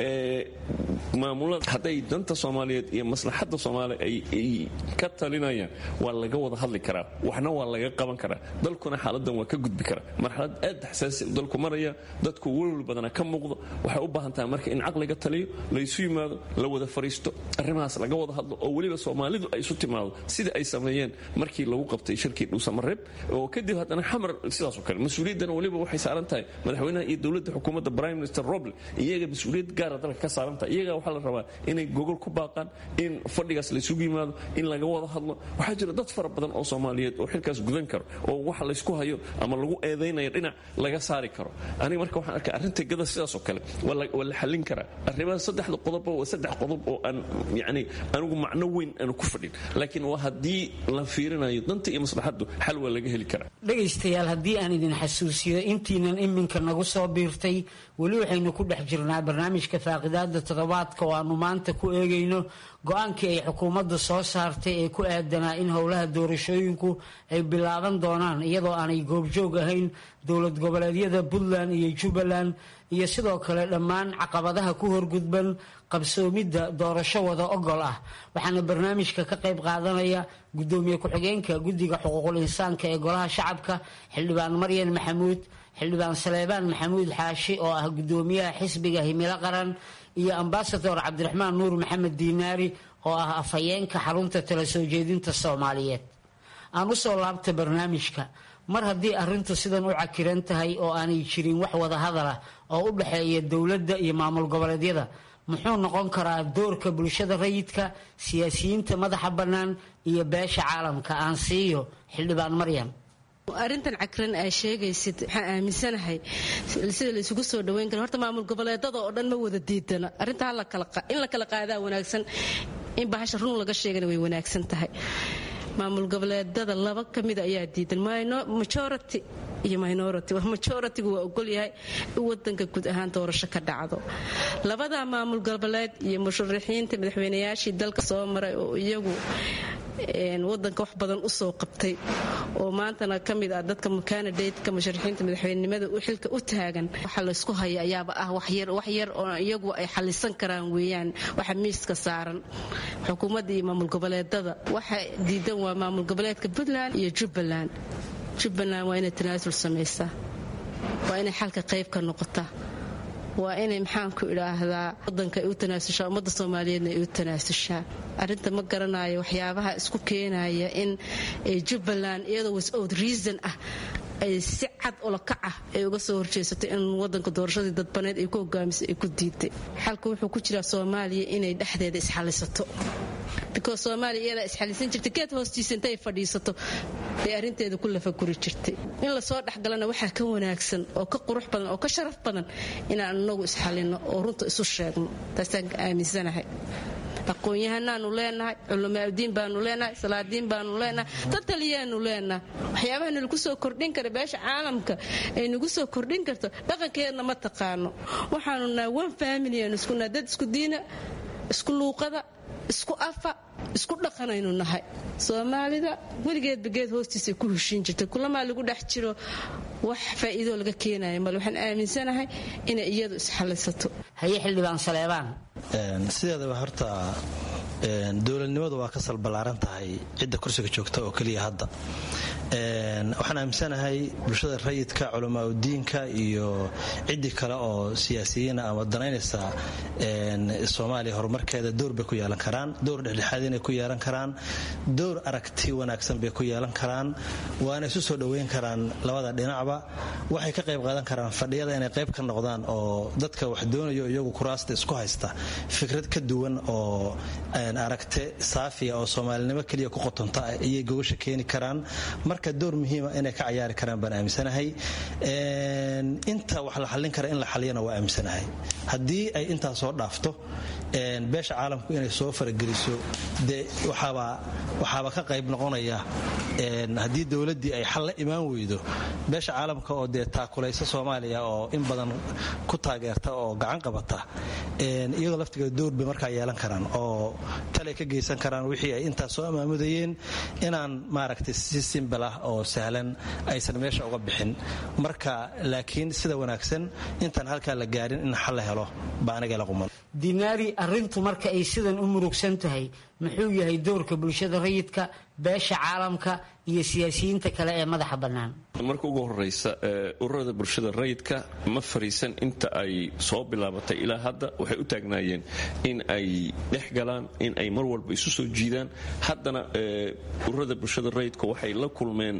maamulada hadday danta soomaaliyeed iyo maslaxadda soomaaliya ay ka talinayaan waa laga wada hadli karaa waxna waa laga qaban karaa dalkuna xaaladan waa ka gudbi karaa marxalad aad xasaasi dalku maraya dadku welwel badana ka muuqdo waxay u baahan tahay marka in caqliga taliyo laysu yimaado la wada fariisto arrimahaas laga wada hadlo oo weliba soomaalidu ay isu timaado sida ay sameeyeen markii lagu qabtay shirkii dhuusamareeb oo kadib haddana xamar sidaasoo kale mas-uuliyaddana weliba waxay saaran tahay madaxweynaha iyo dowladda xukuumadda prime minister roble iyaga mas-uuliyad gaara dalka ka saaran tahay iyaga waxaa la rabaa inay gogol ku baaqaan in fadhigaas laysugu yimaado in laga wada hadlo waxaa jira dad fara badan oo soomaaliyeed oo xilkaas gudan karo oo waxa laysku hayo ama lagu eedaynayo dhinac laga saari karo aniga marka waxaan arkay arrinta gada sidaasoo kale waa la xallin karaa arrimaha saddexda qodobba waa saddex qodob oo aan yacni anigu macno weyn aanu ku fadhin laakiin waa haddii la fiirinayo danta iyo maslaxaddu xal waa laga heli karaa dhegaystayaal haddii aan idin xasuusiyo intiinan iminka nagu soo biirtay weli waxaynu ku dhex jirnaa barnaamijka faaqidaada toddobaadka oo aanu maanta ku eegayno go-aankii ay xukuumadda soo saartay ee ku aadanaa in howlaha doorashooyinku ay bilaaban doonaan iyadoo aanay goobjoog ahayn dowlad goboleedyada puntland iyo jubbaland iyo sidoo kale dhammaan caqabadaha ku horgudban qabsoomidda doorasho wada ogol ah waxaana barnaamijka ka qayb qaadanaya gudoomiye ku-xigeenka guddiga xuquuqul insaanka ee golaha shacabka xildhibaan maryan maxamuud xildhibaan saleebaan maxamuud xaashi oo ah gudoomiyaha xisbiga himilo qaran iyo ambasador cabdiraxmaan nuur maxamed diinaari oo ah afhayeenka xarunta tala soo jeedinta soomaaliyeed aan u soo laabta barnaamijka mar haddii arrintu sidan u cakiran tahay oo aanay jirin wax wada hadalah oo u dhexeeya dowladda iyo maamul goboleedyada muxuu noqon karaa doorka bulshada rayidka siyaasiyiinta madaxa bannaan iyo beesha caalamka aan siiyo xildhibaan maryam arrintan cakiran aa sheegaysid waxaan aaminsanahay sida laysugu soo dhaweyn kara horta maamul goboleedada oo dhan ma wada diidana arrinta in la kala qaadaa wanaagsan in bahasha run laga sheegana way wanaagsan tahay maamul goboleedada laba ka mida ayaa diidan majority iyo minority majoritigu waa ogolyahay in wadanka guud ahaan doorasho ka dhacdo labada maamul goboleed iyo musharaxiinta madaxweynayaashii dalka soo maray oo iyagu wadanka wax badan usoo qabtay oo maantana ka mid ah dadka kanadatka musharaxiinta madaxweynenimada xilka u taagan waxa laysku haya ayaaba ah waxyar oo iyagu ay xalisan karaan weeyaan waxa miiska saaran xukuumadda iyo maamul goboleedada waxa diidan waa maamul goboleedka puntland iyo jubbaland jubbaland waa inay tanaasul samaysaa waa inay xalka qayb ka noqotaa waa inay maxaanku idhaahdaa wadanka ay u tanaasushaa ummadda soomaaliyeedna ay u tanaasushaa arrinta ma garanayo waxyaabaha isku keenaya in jubbaland iyadoo wisout reason ah ay si cad olokac ah ay uga soo horjeesato in wadanka doorashadii dadbaneed ay ku hogaamisay ay ku diiday xalka wuxuu ku jiraa soomaaliya inay dhexdeeda isxalisato because soomaaliya iyadaa isxalisan jirtay geed hoostiisa intay fadhiisato bay arrinteeda ku lafaguri jirtay in lasoo dhexgalana waxaa ka wanaagsan oo ka qurux badan oo ka sharaf badan inaan inagu isxalino oo runta isu sheegno taasaan aaminsanahay aqoon-yahanaanu leenahay culamaaudiin baanu leenahay salaadiin baanu leenahay dad taliyaanu leenahay waxyaabaha nalagu soo kordhin kara beesha caalamka ay nagu soo kordhin karto dhaqankeedna ma taqaano waxaanu nahay one family aanu isku nahay dad isku diina isku luuqada isku afa isku dhaqanaynu nahay soomaalida weligeedba geed hoostiisa ku heshiin jirtay kulamaa lagu dhex jiro wax faa'iidoo laga keenaya male waxaan aaminsanahay inay iyadu isxallisato haye xildhibaan saleebaan sideedaba horta dowladnimadu waa ka salballaaran tahay cidda kursiga joogta oo keliya hadda waxaan aaminsanahay bulshada rayidka culamaa udiinka iyo ciddii kale oo siyaasiyiina ama danaynaysa soomaaliya horumarkeeda door bay ku yeelan karaan door dhexdhexaad inay ku yeelan karaan door aragti wanaagsan bay ku yeelan karaan waana isu soo dhoweyn karaan labada dhinacba waxay ka qayb qaadan karaan fadhiyada inay qayb ka noqdaan oo dadka wax doonayo iyagu kuraasta isku haysta fikrad ka duwan oo aragte saafiya oo soomaalinimo keliya ku qotonta ayay gogasha keeni karaan marka door muhiima inay ka cayaari karaan baan aaminsanahay inta wax la xallin kara in la xaliyana waa aaminsanahay haddii ay intaas soo dhaafto beesha caalamku inay soo farageliso dee waxaaba ka qayb noqonaya haddii dowladdii ay xal la imaan weydo beesha caalamka oo dee taakulaysa soomaaliya oo in badan ku taageerta oo gacan qabata iyagoo laftigeeda door bay markaa yeelan karaan oo talay ka geysan karaan wixii ay intaas soo amaamudayeen inaan maaragtay si simbal ah oo sahlan aysan meesha uga bixin marka laakiin sida wanaagsan intaan halkaa la gaarin in xal la helo baa aniga la quman dinaari arrintu marka ay sidan u murugsan tahay muxuu yahay doorka bulshada rayidka beesha caalamka iyo siyaasiyiinta kale ee madaxa bannaan marka ugu horeysa ururada bulshada rayidka ma fariisan inta ay soo bilaabatay ilaa hadda waxay u taagnaayeen in ay dhex galaan in ay mar walba isu soo jiidaan haddana ururada bulshada rayidka waxay la kulmeen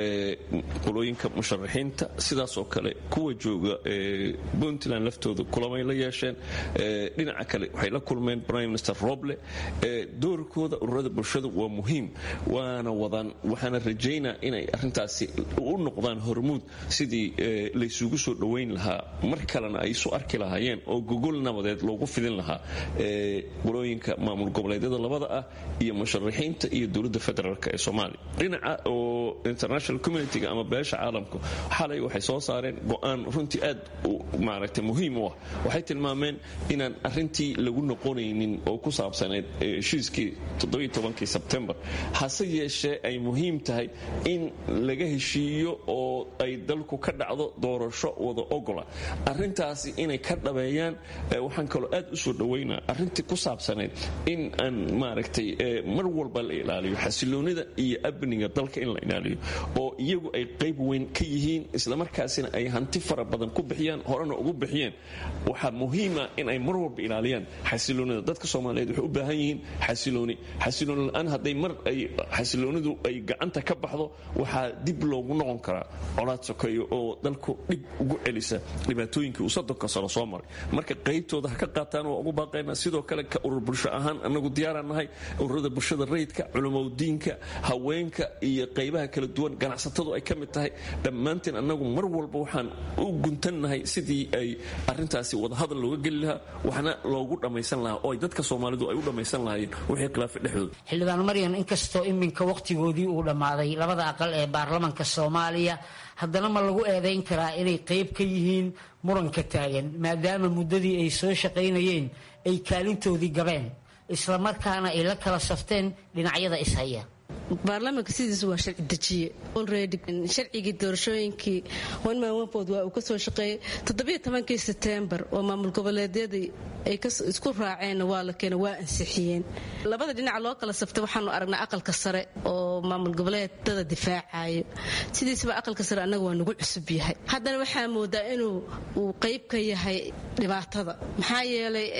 qolooyinka musharaxiinta sidaasoo kale kuwa jooga puntland laftooda kulamay la yeesheen dhinaca kale waxay la kulmeen prime minister roble doorkooda ururada bulshada waa muhiim waana wadaan waxaana rajaynaa inay arintaasi u noqdaan hormuud sidii laysugu soo dhowayn lahaa mar kalena ay isu arki lahaayeen oo gogol nabadeed loogu fidin lahaa qolooyinka maamul goboleedyada labada ah iyo musharaxiinta iyo dowladda federaalk ee soomaaliya dhinaca oo international communitiga ama beesha caalamku xalay waxay soo saareen go-aan runtii aad maaragtay muhiim u ah waxay tilmaameen inaan arintii lagu noqonaynin oo ku saabsaneyd heshiiskii todobayotobankii sebtembar hase yeeshee ay muhiim tahay in laga heshiiyo oo ay dalku ka dhacdo doorasho wada ogola arintaasi inay ka dhabeeyaan waxaan kaloo aad u soo dhowaynaa arintii ku saabsaneyd in aan maaragtay mar walba la ilaaliyo xasiloonida iyo amniga dalka in la ilaaliyo oo iyagu ay qayb weyn ka yihiin islamarkaasina ay hanti fara badan ku bixiyaan horena ugu bixiyeen waxaa muhiima in ay mar walba ilaaliyaan xasiloonida dadka soomaaliyeed waxay u baahan yihiin xasilooni xasilooni la-aan hadday mar ay xasiloonidu ay gacanta ka baxdo waxaa dib loogu noqon karaa colaad sokeeyo oo dalku dhib ugu celisa dhibaatooyinkii uu soddonka sano soo maray marka qaybtooda ha ka qaataan waa ugu baaqaynaa sidoo kale ka urur bulsho ahaan anagu diyaaraan nahay ururada bulshada rayidka culamaudiinka haweenka iyo qaybaha kala duwan ganacsatadu ay ka mid tahay dhammaanteen annagu mar walba waxaan u guntannahay sidii ay arintaasi wadahadal looga geli lahaa waxna loogu dhammaysan lahaa oo ay dadka soomaalidu ay u dhammaysan lahaayeen wixii khilaafa dhexdooda xildhibaan maryan inkastoo iminka wakhtigoodii uu dhammaaday labada aqal ee baarlamanka soomaaliya haddana ma lagu eedayn karaa inay qayb ka yihiin muranka taagan maadaama muddadii ay soo shaqaynayeen ay kaalintoodii gabeen islamarkaana ay la kala safteen dhinacyada ishaya baarlamaanka sidiisu waa sharci dejiye olredy sharcigii doorashooyinkii onmanwanfood waa uu ka soo shaqeeyey toddobiyo tobankii setembar oo maamul goboleedyadii ay isku raaceenna waa la keena waa ansixiyeen labada dhinaca loo kala saftay waxaanu aragnaa aqalka sare oo maamul goboleedada difaacayo sidiisaba aqalka sare annaga waa nagu cusub yahay haddana waxaa moodaa inuu uu qayb ka yahay dhibaatada maxaa yeelay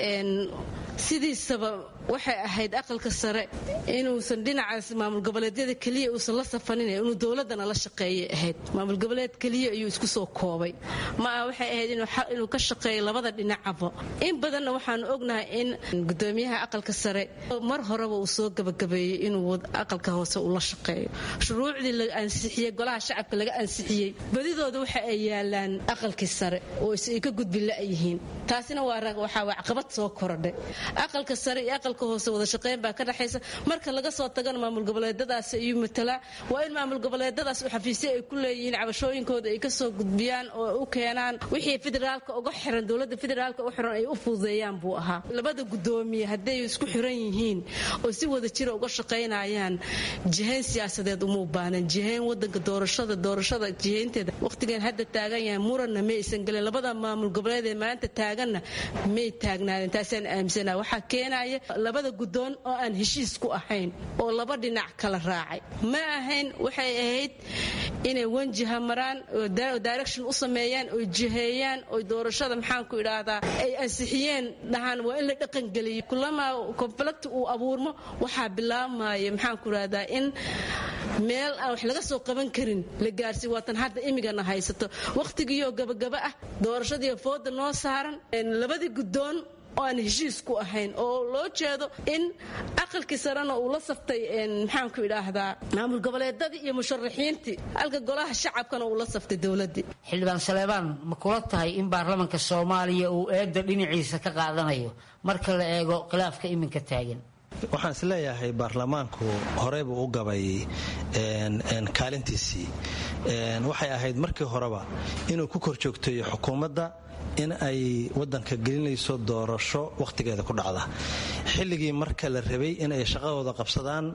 sidiisaba waxay ahayd aqalka sare inuusan dhinacaas maamul goboleedyada keliya uusan la safanin inuu dowladana la shaqeeyay ahayd maamul goboleed keliya ayuu isku soo koobay ma ah waxay ahayd inuu ka shaqeeyo labada dhinacaba in badanna waxaanu ognahay in gudoomiyaha aqalka sare mar horeba uu soo gabagabeeyey inuu aqalka hoose uu la shaqeeyo shuruucdii la ansixiyey golaha shacabka laga ansixiyey badidooda waxa ay yaalaan aqalkii sare oo ay ka gudbi la-yihiin taasina waxaa caqabad soo korodhay aqalka sare iyo aqalka dowladka hoose wada shaqayn baa ka dhexaysa marka laga soo tagana maamul goboleedadaas ayuu matalaa waa in maamul goboleedadaas u xafiisyo ay ku leeyihiin cabashooyinkooda ay kasoo gudbiyaan oo u keenaan wixii federaalka uga xiran dowladda federaalka u xiran ay u fududeeyaan buu ahaa labada gudoomiye hadday isku xiran yihiin oo si wada jira uga shaqaynayaan jihayn siyaasadeed uma ubaanan jihayn wadanka doorashada doorashada jihaynteeda waqtigan hadda taagan yahay muranna ma aysan gelin labada maamul goboleed ee maanta taaganna may taagnaadeen taasaan aaminsana waxaa keenaya labada gudoon oo aan heshiis ku ahayn oo laba dhinac kala raacay ma ahayn waxay ahayd inay wanjiha maraan oo direction u sameeyaan oo jiheeyaan oo doorashada maxaanku idhaahdaa ay ansixiyeen dhahaan waa in la dhaqangeliyo kulama conflict uu abuurmo waxaa bilaabmaya maxaanku idhahdaa in meel aan wax laga soo qaban karin la gaarsiy waatan hadda imigana haysato wakhtigiioo gabagaba ah doorashadiiyo fooda noo saaran labadii gudoon oo aan heshiis ku ahayn oo loo jeedo in aqalkii sarena uu la saftay maxaanku idhaahdaa maamul goboleedadii iyo musharaxiintii halka golaha shacabkana uu la saftay dowladii xildhibaan saleebaan ma kula tahay in baarlamanka soomaaliya uu eedda dhinaciisa ka qaadanayo marka la eego khilaafka iminka taagan waxaan is leeyahay baarlamaanku horeybuu u gabay kaalintiisii waxay ahayd markii horeba inuu ku kor joogteeyo xukuumadda in ay wadanka gelinayso doorasho wakhtigeeda ku dhacda xilligii marka la rabay in ay shaqadooda qabsadaan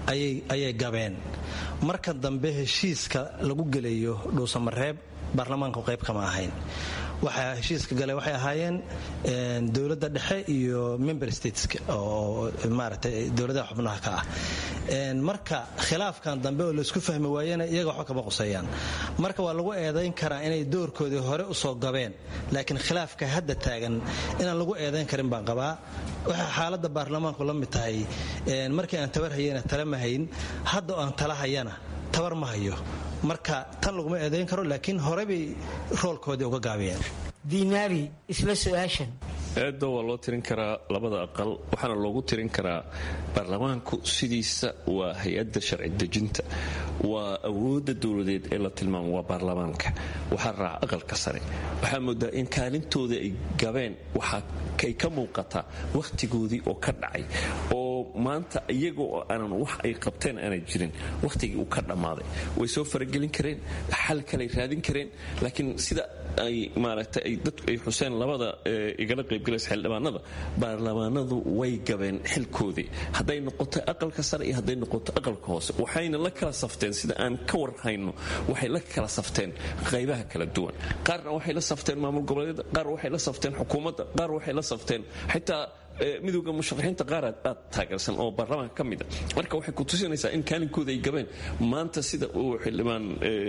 ayay gabeen marka dambe heshiiska lagu gelayo dhuusamareeb baarlamaanku qayb kama ahayn waxaa heshiiska gale waxay ahaayeen dowladda dhexe iyo member stateska oo maaragtay dowladaha xubnaha ka ah marka khilaafkan dambe oo laysku fahmi waayena iyaga waxba kama quseeyaan marka waa lagu eedayn karaa inay doorkoodii hore usoo gabeen laakiin khilaafka hadda taagan inaan lagu eedayn karin baan qabaa waxay xaaladda baarlamaanku la mid tahay markii aan tabar hayana tala ma hayn hadda oo aan tala hayana tabar ma hayo marka tan laguma eedayn karo laakiin hore bay roolkoodii uga gaabiyeen diinaari isla su-aashan eedda waa loo tirin karaa labada aqal waxaana loogu tirin karaa baarlamaanku sidiisa waa hay-adda sharci dejinta waa awoodda dowladeed ee la tilmaamo waa baarlamaanka waxaa raaca aqalka sare waxaa moodaa in kaalintooda ay gabeen waxaay ka muuqataa wakhtigoodii oo ka dhacay oo maanta iyaga oo aanan wax ay qabteen aanay jirin wakhtigii uu ka dhammaaday way soo faragelin kareen xal kaley raadin kareen laakiin sida ay maaragtay dadku ay xuseen labada igala qaybgalaysa xildhibaanada baarlamaanadu way gabeen xilkoodii hadday noqoto aqalka sare iyo hadday noqoto aqalka hoose waxayna la kala safteen sida aan ka warhayno waxay la kala safteen qaybaha kala duwan qaarna waxay la safteen maamul goboleedyada qaar waxay la safteen xukuumadda qaar waxay la safteen xitaa midowda musharaxiinta qaar aad taageersan oo baarlamaanka ka mida marka waxay ku tusinaysaa in kaalinkooda ay gabeen maanta sida uu xildhibaan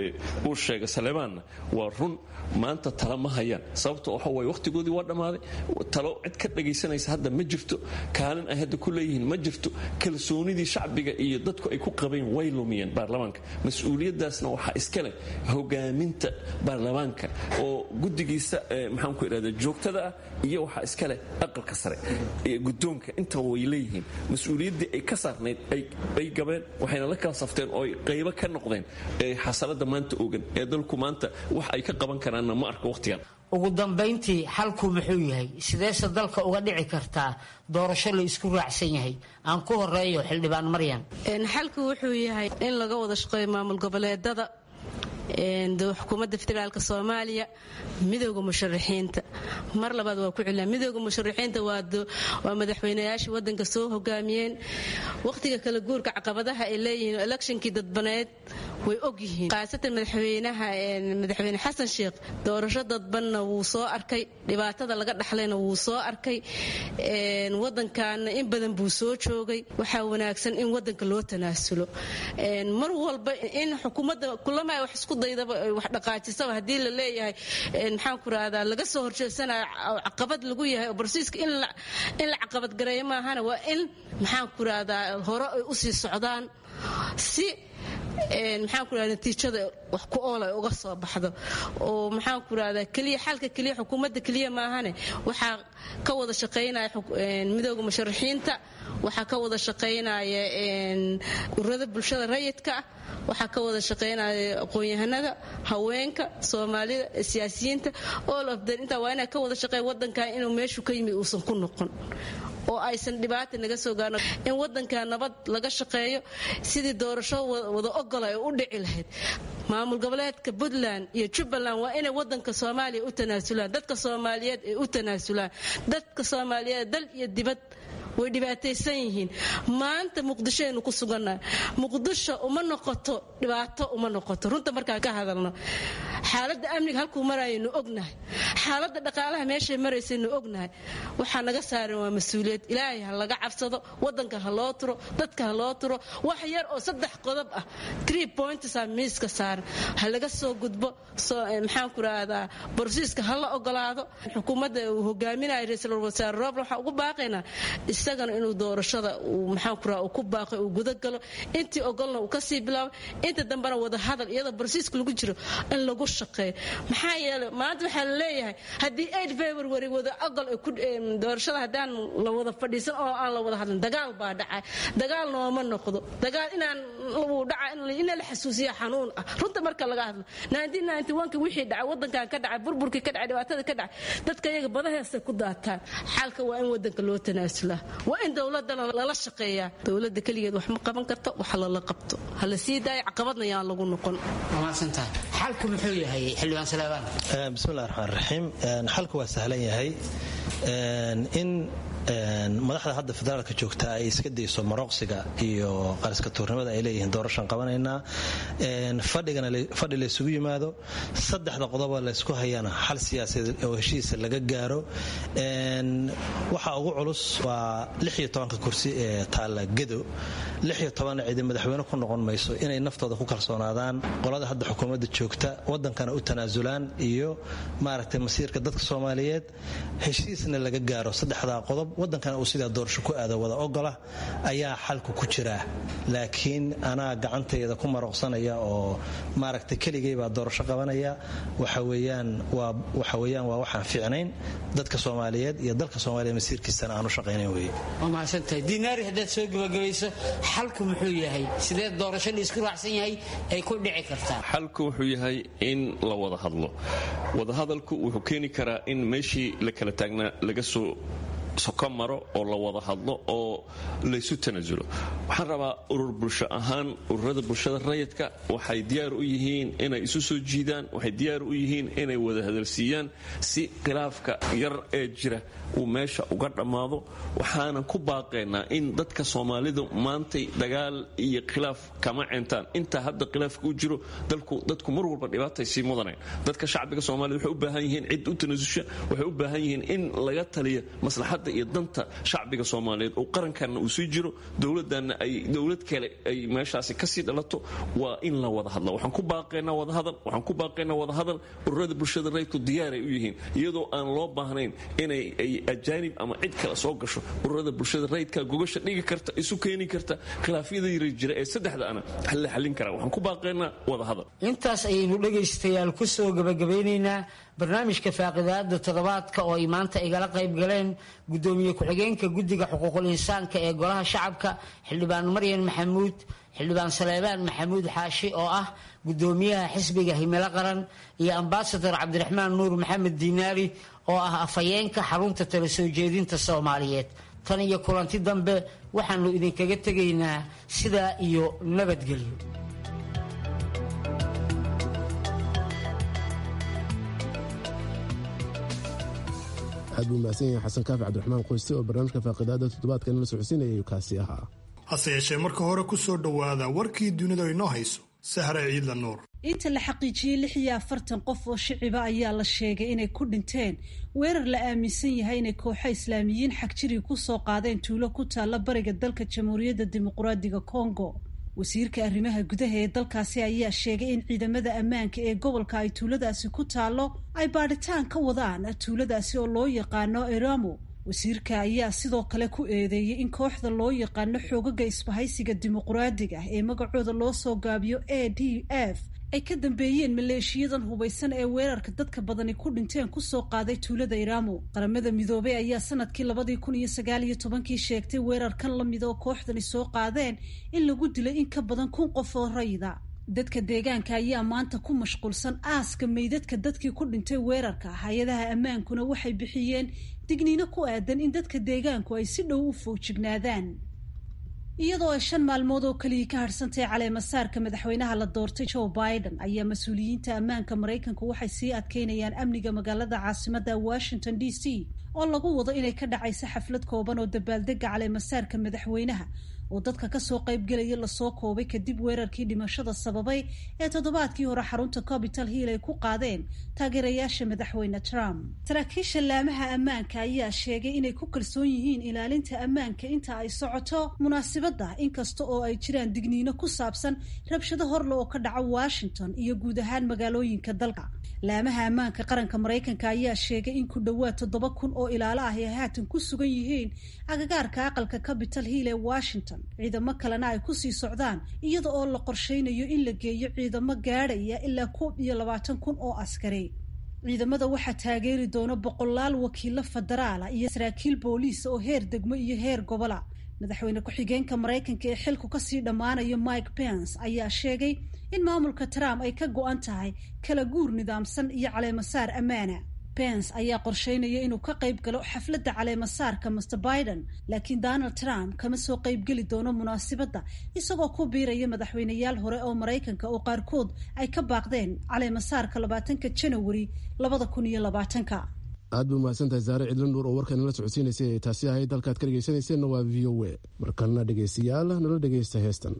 uu sheegay saleebaanna waa run maanta tala ma hayaan sababta waxa waye wakhtigoodii waa dhammaaday talo cid ka dhagaysanaysa hadda ma jirto kaalin ay hadda ku leeyihiin ma jirto kalsoonidii shacbiga iyo dadku ay ku qabeen way lumiyeen baarlamaanka mas-uuliyaddaasna waxaa iska leh hogaaminta baarlamaanka oo guddigiisa maxaan ku idhahda joogtada ah iyo waxaa iska leh aqalka sare gudoonka intaba way leeyihiin mas-uuliyaddii ay ka saarnayd ay gabeen waxayna la kala safteen oo ay qaybo ka noqdeen xasalada maanta ogan ee dalku maanta wax ay ka qaban karaanna ma arko wakhtigan ugu dambayntii xalku muxuu yahay sideese dalka uga dhici kartaa doorasho la isku raacsan yahay aan ku horeeyo xildhibaan maryan xalku wuxuu yahay in laga wada shaqeeyo maamul goboleedada xukuumadda federaalk soomaaliya midooda musharaxiinta mar labaad waa ku celina midooda musharaxiinta waa madaxweynayaashii wadanka soo hogaamiyeen wakhtiga kala guurka caqabadaha ay leeyihiin electionkii dadbaneed way ogyihiin khaasatan madaxweynaha madaxweyne xasan sheekh doorasho dadbanna wuu soo arkay dhibaatada laga dhaxlayna wuu soo arkay wadankaana in badan buu soo joogay waxaa wanaagsan in wadanka loo tanaasulo mar walba in xukuumadda kulama wax isku daydaba wax dhaqaajisaba haddii la leeyahay maxaan ku rahdaa laga soo horjeedsanayo caqabad lagu yahay oo barsiiska in la caqabadgareeyo maahana waa in maxaan ku rahdaa hore ay usii socdaan si maxaan ku rahda natiijada wax ku ool ay uga soo baxdo oo maxaan ku rahdaa keliya xalka keliya xukuumadda keliya maahane waxaa ka wada shaqaynaya midooda musharaxiinta waxaa ka wada shaqaynaya ururada bulshada rayidka ah waxaa ka wada shaqaynaya aqoon-yahanada haweenka soomaalida siyaasiyiinta all of them intaa waa inaa ka wada shaqeeya wadankan inuu meeshu ka yimi uusan ku noqon oo aysan dhibaata naga soo gaarno in wadanka nabad laga shaqeeyo sidii doorasho wada ogola ay u dhici lahayd maamul goboleedka puntland iyo jubbaland waa inay wadanka soomaaliya u tanaasulaan dadka soomaaliyeed ay u tanaasulaan dadka soomaaliyeed dal iyo dibad way dhibaataysan yihiin maanta muqdishoaynu ku sugannahay muqdisho uma noqoto dhibaato uma noqoto runta markaan ka hadalno xaaladda amniga halkuu marayaynu ognahay xaaladda dhaqaalaha meeshay maraysaynu ognahay waxaa naga saaran waa mas-uuliyad ilaahay ha laga cabsado wadanka ha loo turo dadka ha loo turo wax yar oo saddex qodob ah tree pointsa miiska saaran ha laga soo gudbo maxaanku rahdaa borsiiska ha la ogolaado xukuumadda uu hogaaminayo ra-iisul wasaare roobla waxaa ugu baaqaynaa isagana inuu doorashada maxaanku raha ku baaqay uu gudagalo intii ogolna uu kasii bilaabo inta dambena wada hadal iyadoo borsiiska lagu jiro in lagu shaqeeyo maxaa yeelay maanta waxaa la leeyahay haddii eight february wada ogol doorashada haddaan la wada fadhiisan oo aan la wada hadlin dagaal baa dhacay dagaal nooma noqdo dagaal inaan uu dhaca ina la xasuusiya xanuun ah runta marka laga hadlo ki wixii dhacay wadankan ka dhacay burburkii ka dhacay dhibaatada ka dhacay dadka iyaga badaheestay ku daataan xalka waa in wadanka loo tanaasulaa waa in dowladana lala shaqeeyaa dowladda keligeed wax ma qaban karto wax lala qabto ha la sii daayo caqabadna yaan lagu noqon xalku muxuu yahay xildhibaan salaabaan bismillahi raxmaan raxiim xalku waa sahlan yahay in madaxda hadda federaalka joogta ay iska dayso marooqsiga iyo qariska tuurnimada ay leeyihiin doorashan qabanaynaa fadhi laysugu yimaado saddexda qodoba laysku hayana xal siyaasadeed oo heshiisa laga gaaro waxa ugu culus waa ka kursi ee taalla gedo cidi madaxweyne ku noqon mayso inay naftooda ku kalsoonaadaan qolada hadda xukuumadda joogta wadankana u tanaasulaan iyo maaragtay masiirka dadka soomaaliyeed heshiisna laga gaaro saddexdaa qodob wadankana uu sidaa doorasho ku aado wada ogola ayaa xalku ku jira laakiin anaa gacantayda ku marooqsanaya oo maaragtay keligay baa doorasho qabanaya waxaweyaan waa waxaan fiicnayn dadka soomaaliyeed iyo dalka soomaaliya masiirkiisana aan u shaqaynayn weye waa mahadsantahay diinaari haddaad soo gabagabayso xalku muxuu yahay sidee doorasho la isku raacsan yahay ay ku dhici kartaa xalku wuxuu yahay in la wada hadlo wadahadalku wuxuu keeni karaa in meeshii la kala taagnaa laga soo soko maro oo la wada hadlo oo laysu tanaasulo waxaan rabaa urur bulsho ahaan ururada bulshada rayidka waxay diyaar u yihiin inay isu soo jiidaan waxay diyaar u yihiin inay wada hadalsiiyaan si khilaafka yar ee jira uu meesha uga dhammaado waxaanan ku baaqaynaa in dadka soomaalidu maantay dagaal iyo khilaaf kama cintaan intaa hadda khilaafka u jiro dadku mar walba dhibaatay sii mudanayn dadka shacbiga soomaalida waxay u baahan yihiin cid u tanasusha waxay u baahan yihiin in laga taliya maslaxadda iyo danta shacbiga soomaaliyeed oo qarankanna uu sii jiro dowladanna ay dowlad kale ay meeshaasi kasii dhalato waa in la wada hadla waxaan ku baaqaynaa wadahadal waxaan ku baaqaynaa wadahadal ururada bulshada rayidku diyaaray u yihiin iyadoo aan loo baahnayn inay ajaanib ama cid kale soo gasho ururada bulshada rayidka gogasha dhigi karta isu keeni karta khilaafyada yara jira ee saddexda ana la xallin karaa waxaan ku baaqaynaa wadahadal intaas ayaynu dhegaystayaal ku soo gabagabeynaynaa barnaamijka faaqidaada toddobaadka oo ay maanta igala qayb galeen gudoomiye ku-xigeenka guddiga xuquuqul insaanka ee golaha shacabka xildhibaan maryan maxamuud xildhibaan saleebaan maxamuud xaashi oo ah gudoomiyaha xisbiga himilo qaran iyo ambasador cabdiraxmaan nuur maxamed diinaari oo ah afhayeenka xarunta tala soo jeedinta soomaaliyeed tan iyo kulanti dambe waxaanu idinkaga tegaynaa sidaa iyo nabadgelyo aad buu mahadsan yahay xasan kaafi cabdiraxmaan qoyste oo barnaamijka faaqidaada toddobaadka inala socodsiinayay kaasi ahaa hase yeeshee marka hore ku soo dhowaada warkii dunida inoo hayso sahre ciidla nuur inta la xaqiijiyey lix iyo afartan qof oo shiciba ayaa la sheegay inay ku dhinteen weerar la aaminsan yahay inay kooxo islaamiyiin xagjiri ku soo qaadeen tuulo ku taalla bariga dalka jamhuuriyadda dimuqraadiga kongo wasiirka arrimaha gudaha ee dalkaasi ayaa sheegay in ciidamada ammaanka ee gobolka ay tuuladaasi ku taallo ay baadhitaan ka wadaan tuuladaasi oo loo yaqaano eramo wasiirka ayaa sidoo kale ku eedeeyey in kooxda loo yaqaano xoogaga isbahaysiga dimuqraadiga ee magacooda loo soo gaabiyo a d f ay ka dambeeyeen maleeshiyadan hubaysan ee weerarka dadka badani ku dhinteen kusoo qaaday tuulada iramo qaramada midoobey ayaa sanadkii labadii kun iyo sagaal iyo tobankii sheegtay weerarkan la mid oo kooxdani soo qaadeen in lagu dilay in ka badan kun qof oo rayida dadka deegaanka ayaa maanta ku mashquulsan aaska meydadka dadkii ku dhintay weerarka hay-adaha ammaankuna waxay bixiyeen digniino ku aadan in dadka deegaanku ay si dhow u foojignaadaan iyadoo ay shan maalmood oo keliya ka hadhsantahay caleemasaarka madaxweynaha la doortay joe biden ayaa mas-uuliyiinta ammaanka maraykanku waxay sii adkeynayaan amniga magaalada caasimada washington d c oo lagu wado inay ka dhacayso xaflad kooban oo dabaaldega caleemasaarka madaxweynaha oo dadka kasoo qaybgelaya lasoo koobay kadib weerarkii dhimashada sababay ee toddobaadkii hore xarunta capital hill ay ku qaadeen taageerayaasha madaxweyne trump saraakiisha laamaha ammaanka ayaa sheegay inay ku kalsoon yihiin ilaalinta ammaanka inta ay socoto munaasibadda inkasta oo ay jiraan digniino ku saabsan rabshado horle oo ka dhaca washington iyo guud ahaan magaalooyinka dalka laamaha ammaanka qaranka maraykanka ayaa sheegay in ku dhowaad toddoba kun oo ilaalo ah ay haatan ku sugan yihiin agagaarka aqalka capital hill ee washington ciidamo kalena ay kusii socdaan iyada oo la qorsheynayo in la geeyo ciidamo gaadhaya ilaa koob iyo labaatan kun oo askari ciidamada waxaa taageeri doona boqolaal wakiilo federaala iyo saraakiil booliisa oo heer degmo iyo heer gobola madaxweyne ku-xigeenka maraykanka ee xilku kasii dhammaanayo mike pence ayaa sheegay in maamulka trump ay ka go-an tahay kala guur nidaamsan iyo caleemasaar ammaana pence ayaa qorsheynaya inuu ka qayb galo xafladda caleemasaarka master biden laakiin donald trump kama soo qaybgeli doono munaasibadda isagoo ku biiraya madaxweyneyaal hore oo maraykanka oo qaarkood ay ka baaqdeen caleemasaarka labaatanka janawari labada kun iyo labaatanka aad bay umahadsantahay saare cidlo nuur oo warkan nala socodsiinaysay ee taasi ahayd halkaad ka dhegaysanayseena waa v o a markana dhegaystayaal nala dhegaysta heestan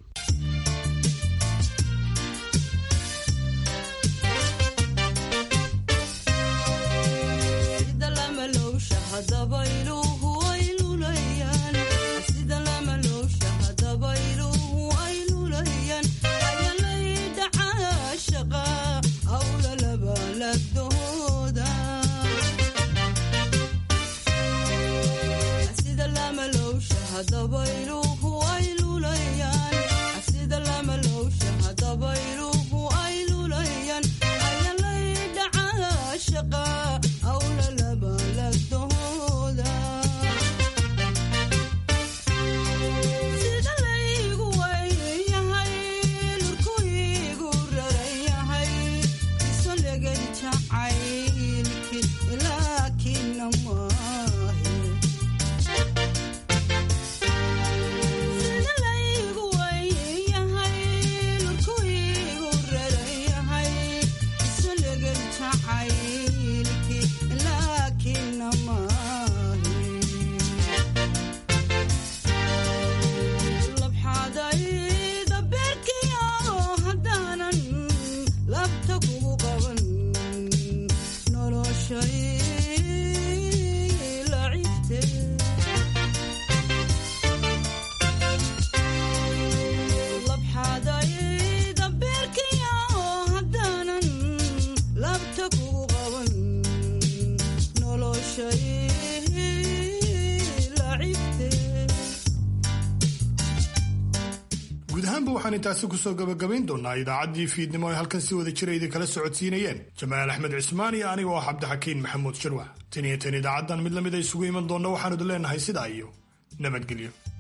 waxaan intaasi kusoo gabagabayn doonaa idaacaddii fiidnimo ay halkan si wada jira idinkala socodsiinayeen jamaal axmed cismaan iyo aniga oo cabdixakiin maxamuud shirwax tan iyo tan idaacaddan mid lamid a isugu iman doonna waxaanu idin leenahay sidaa iyo nabadgelyo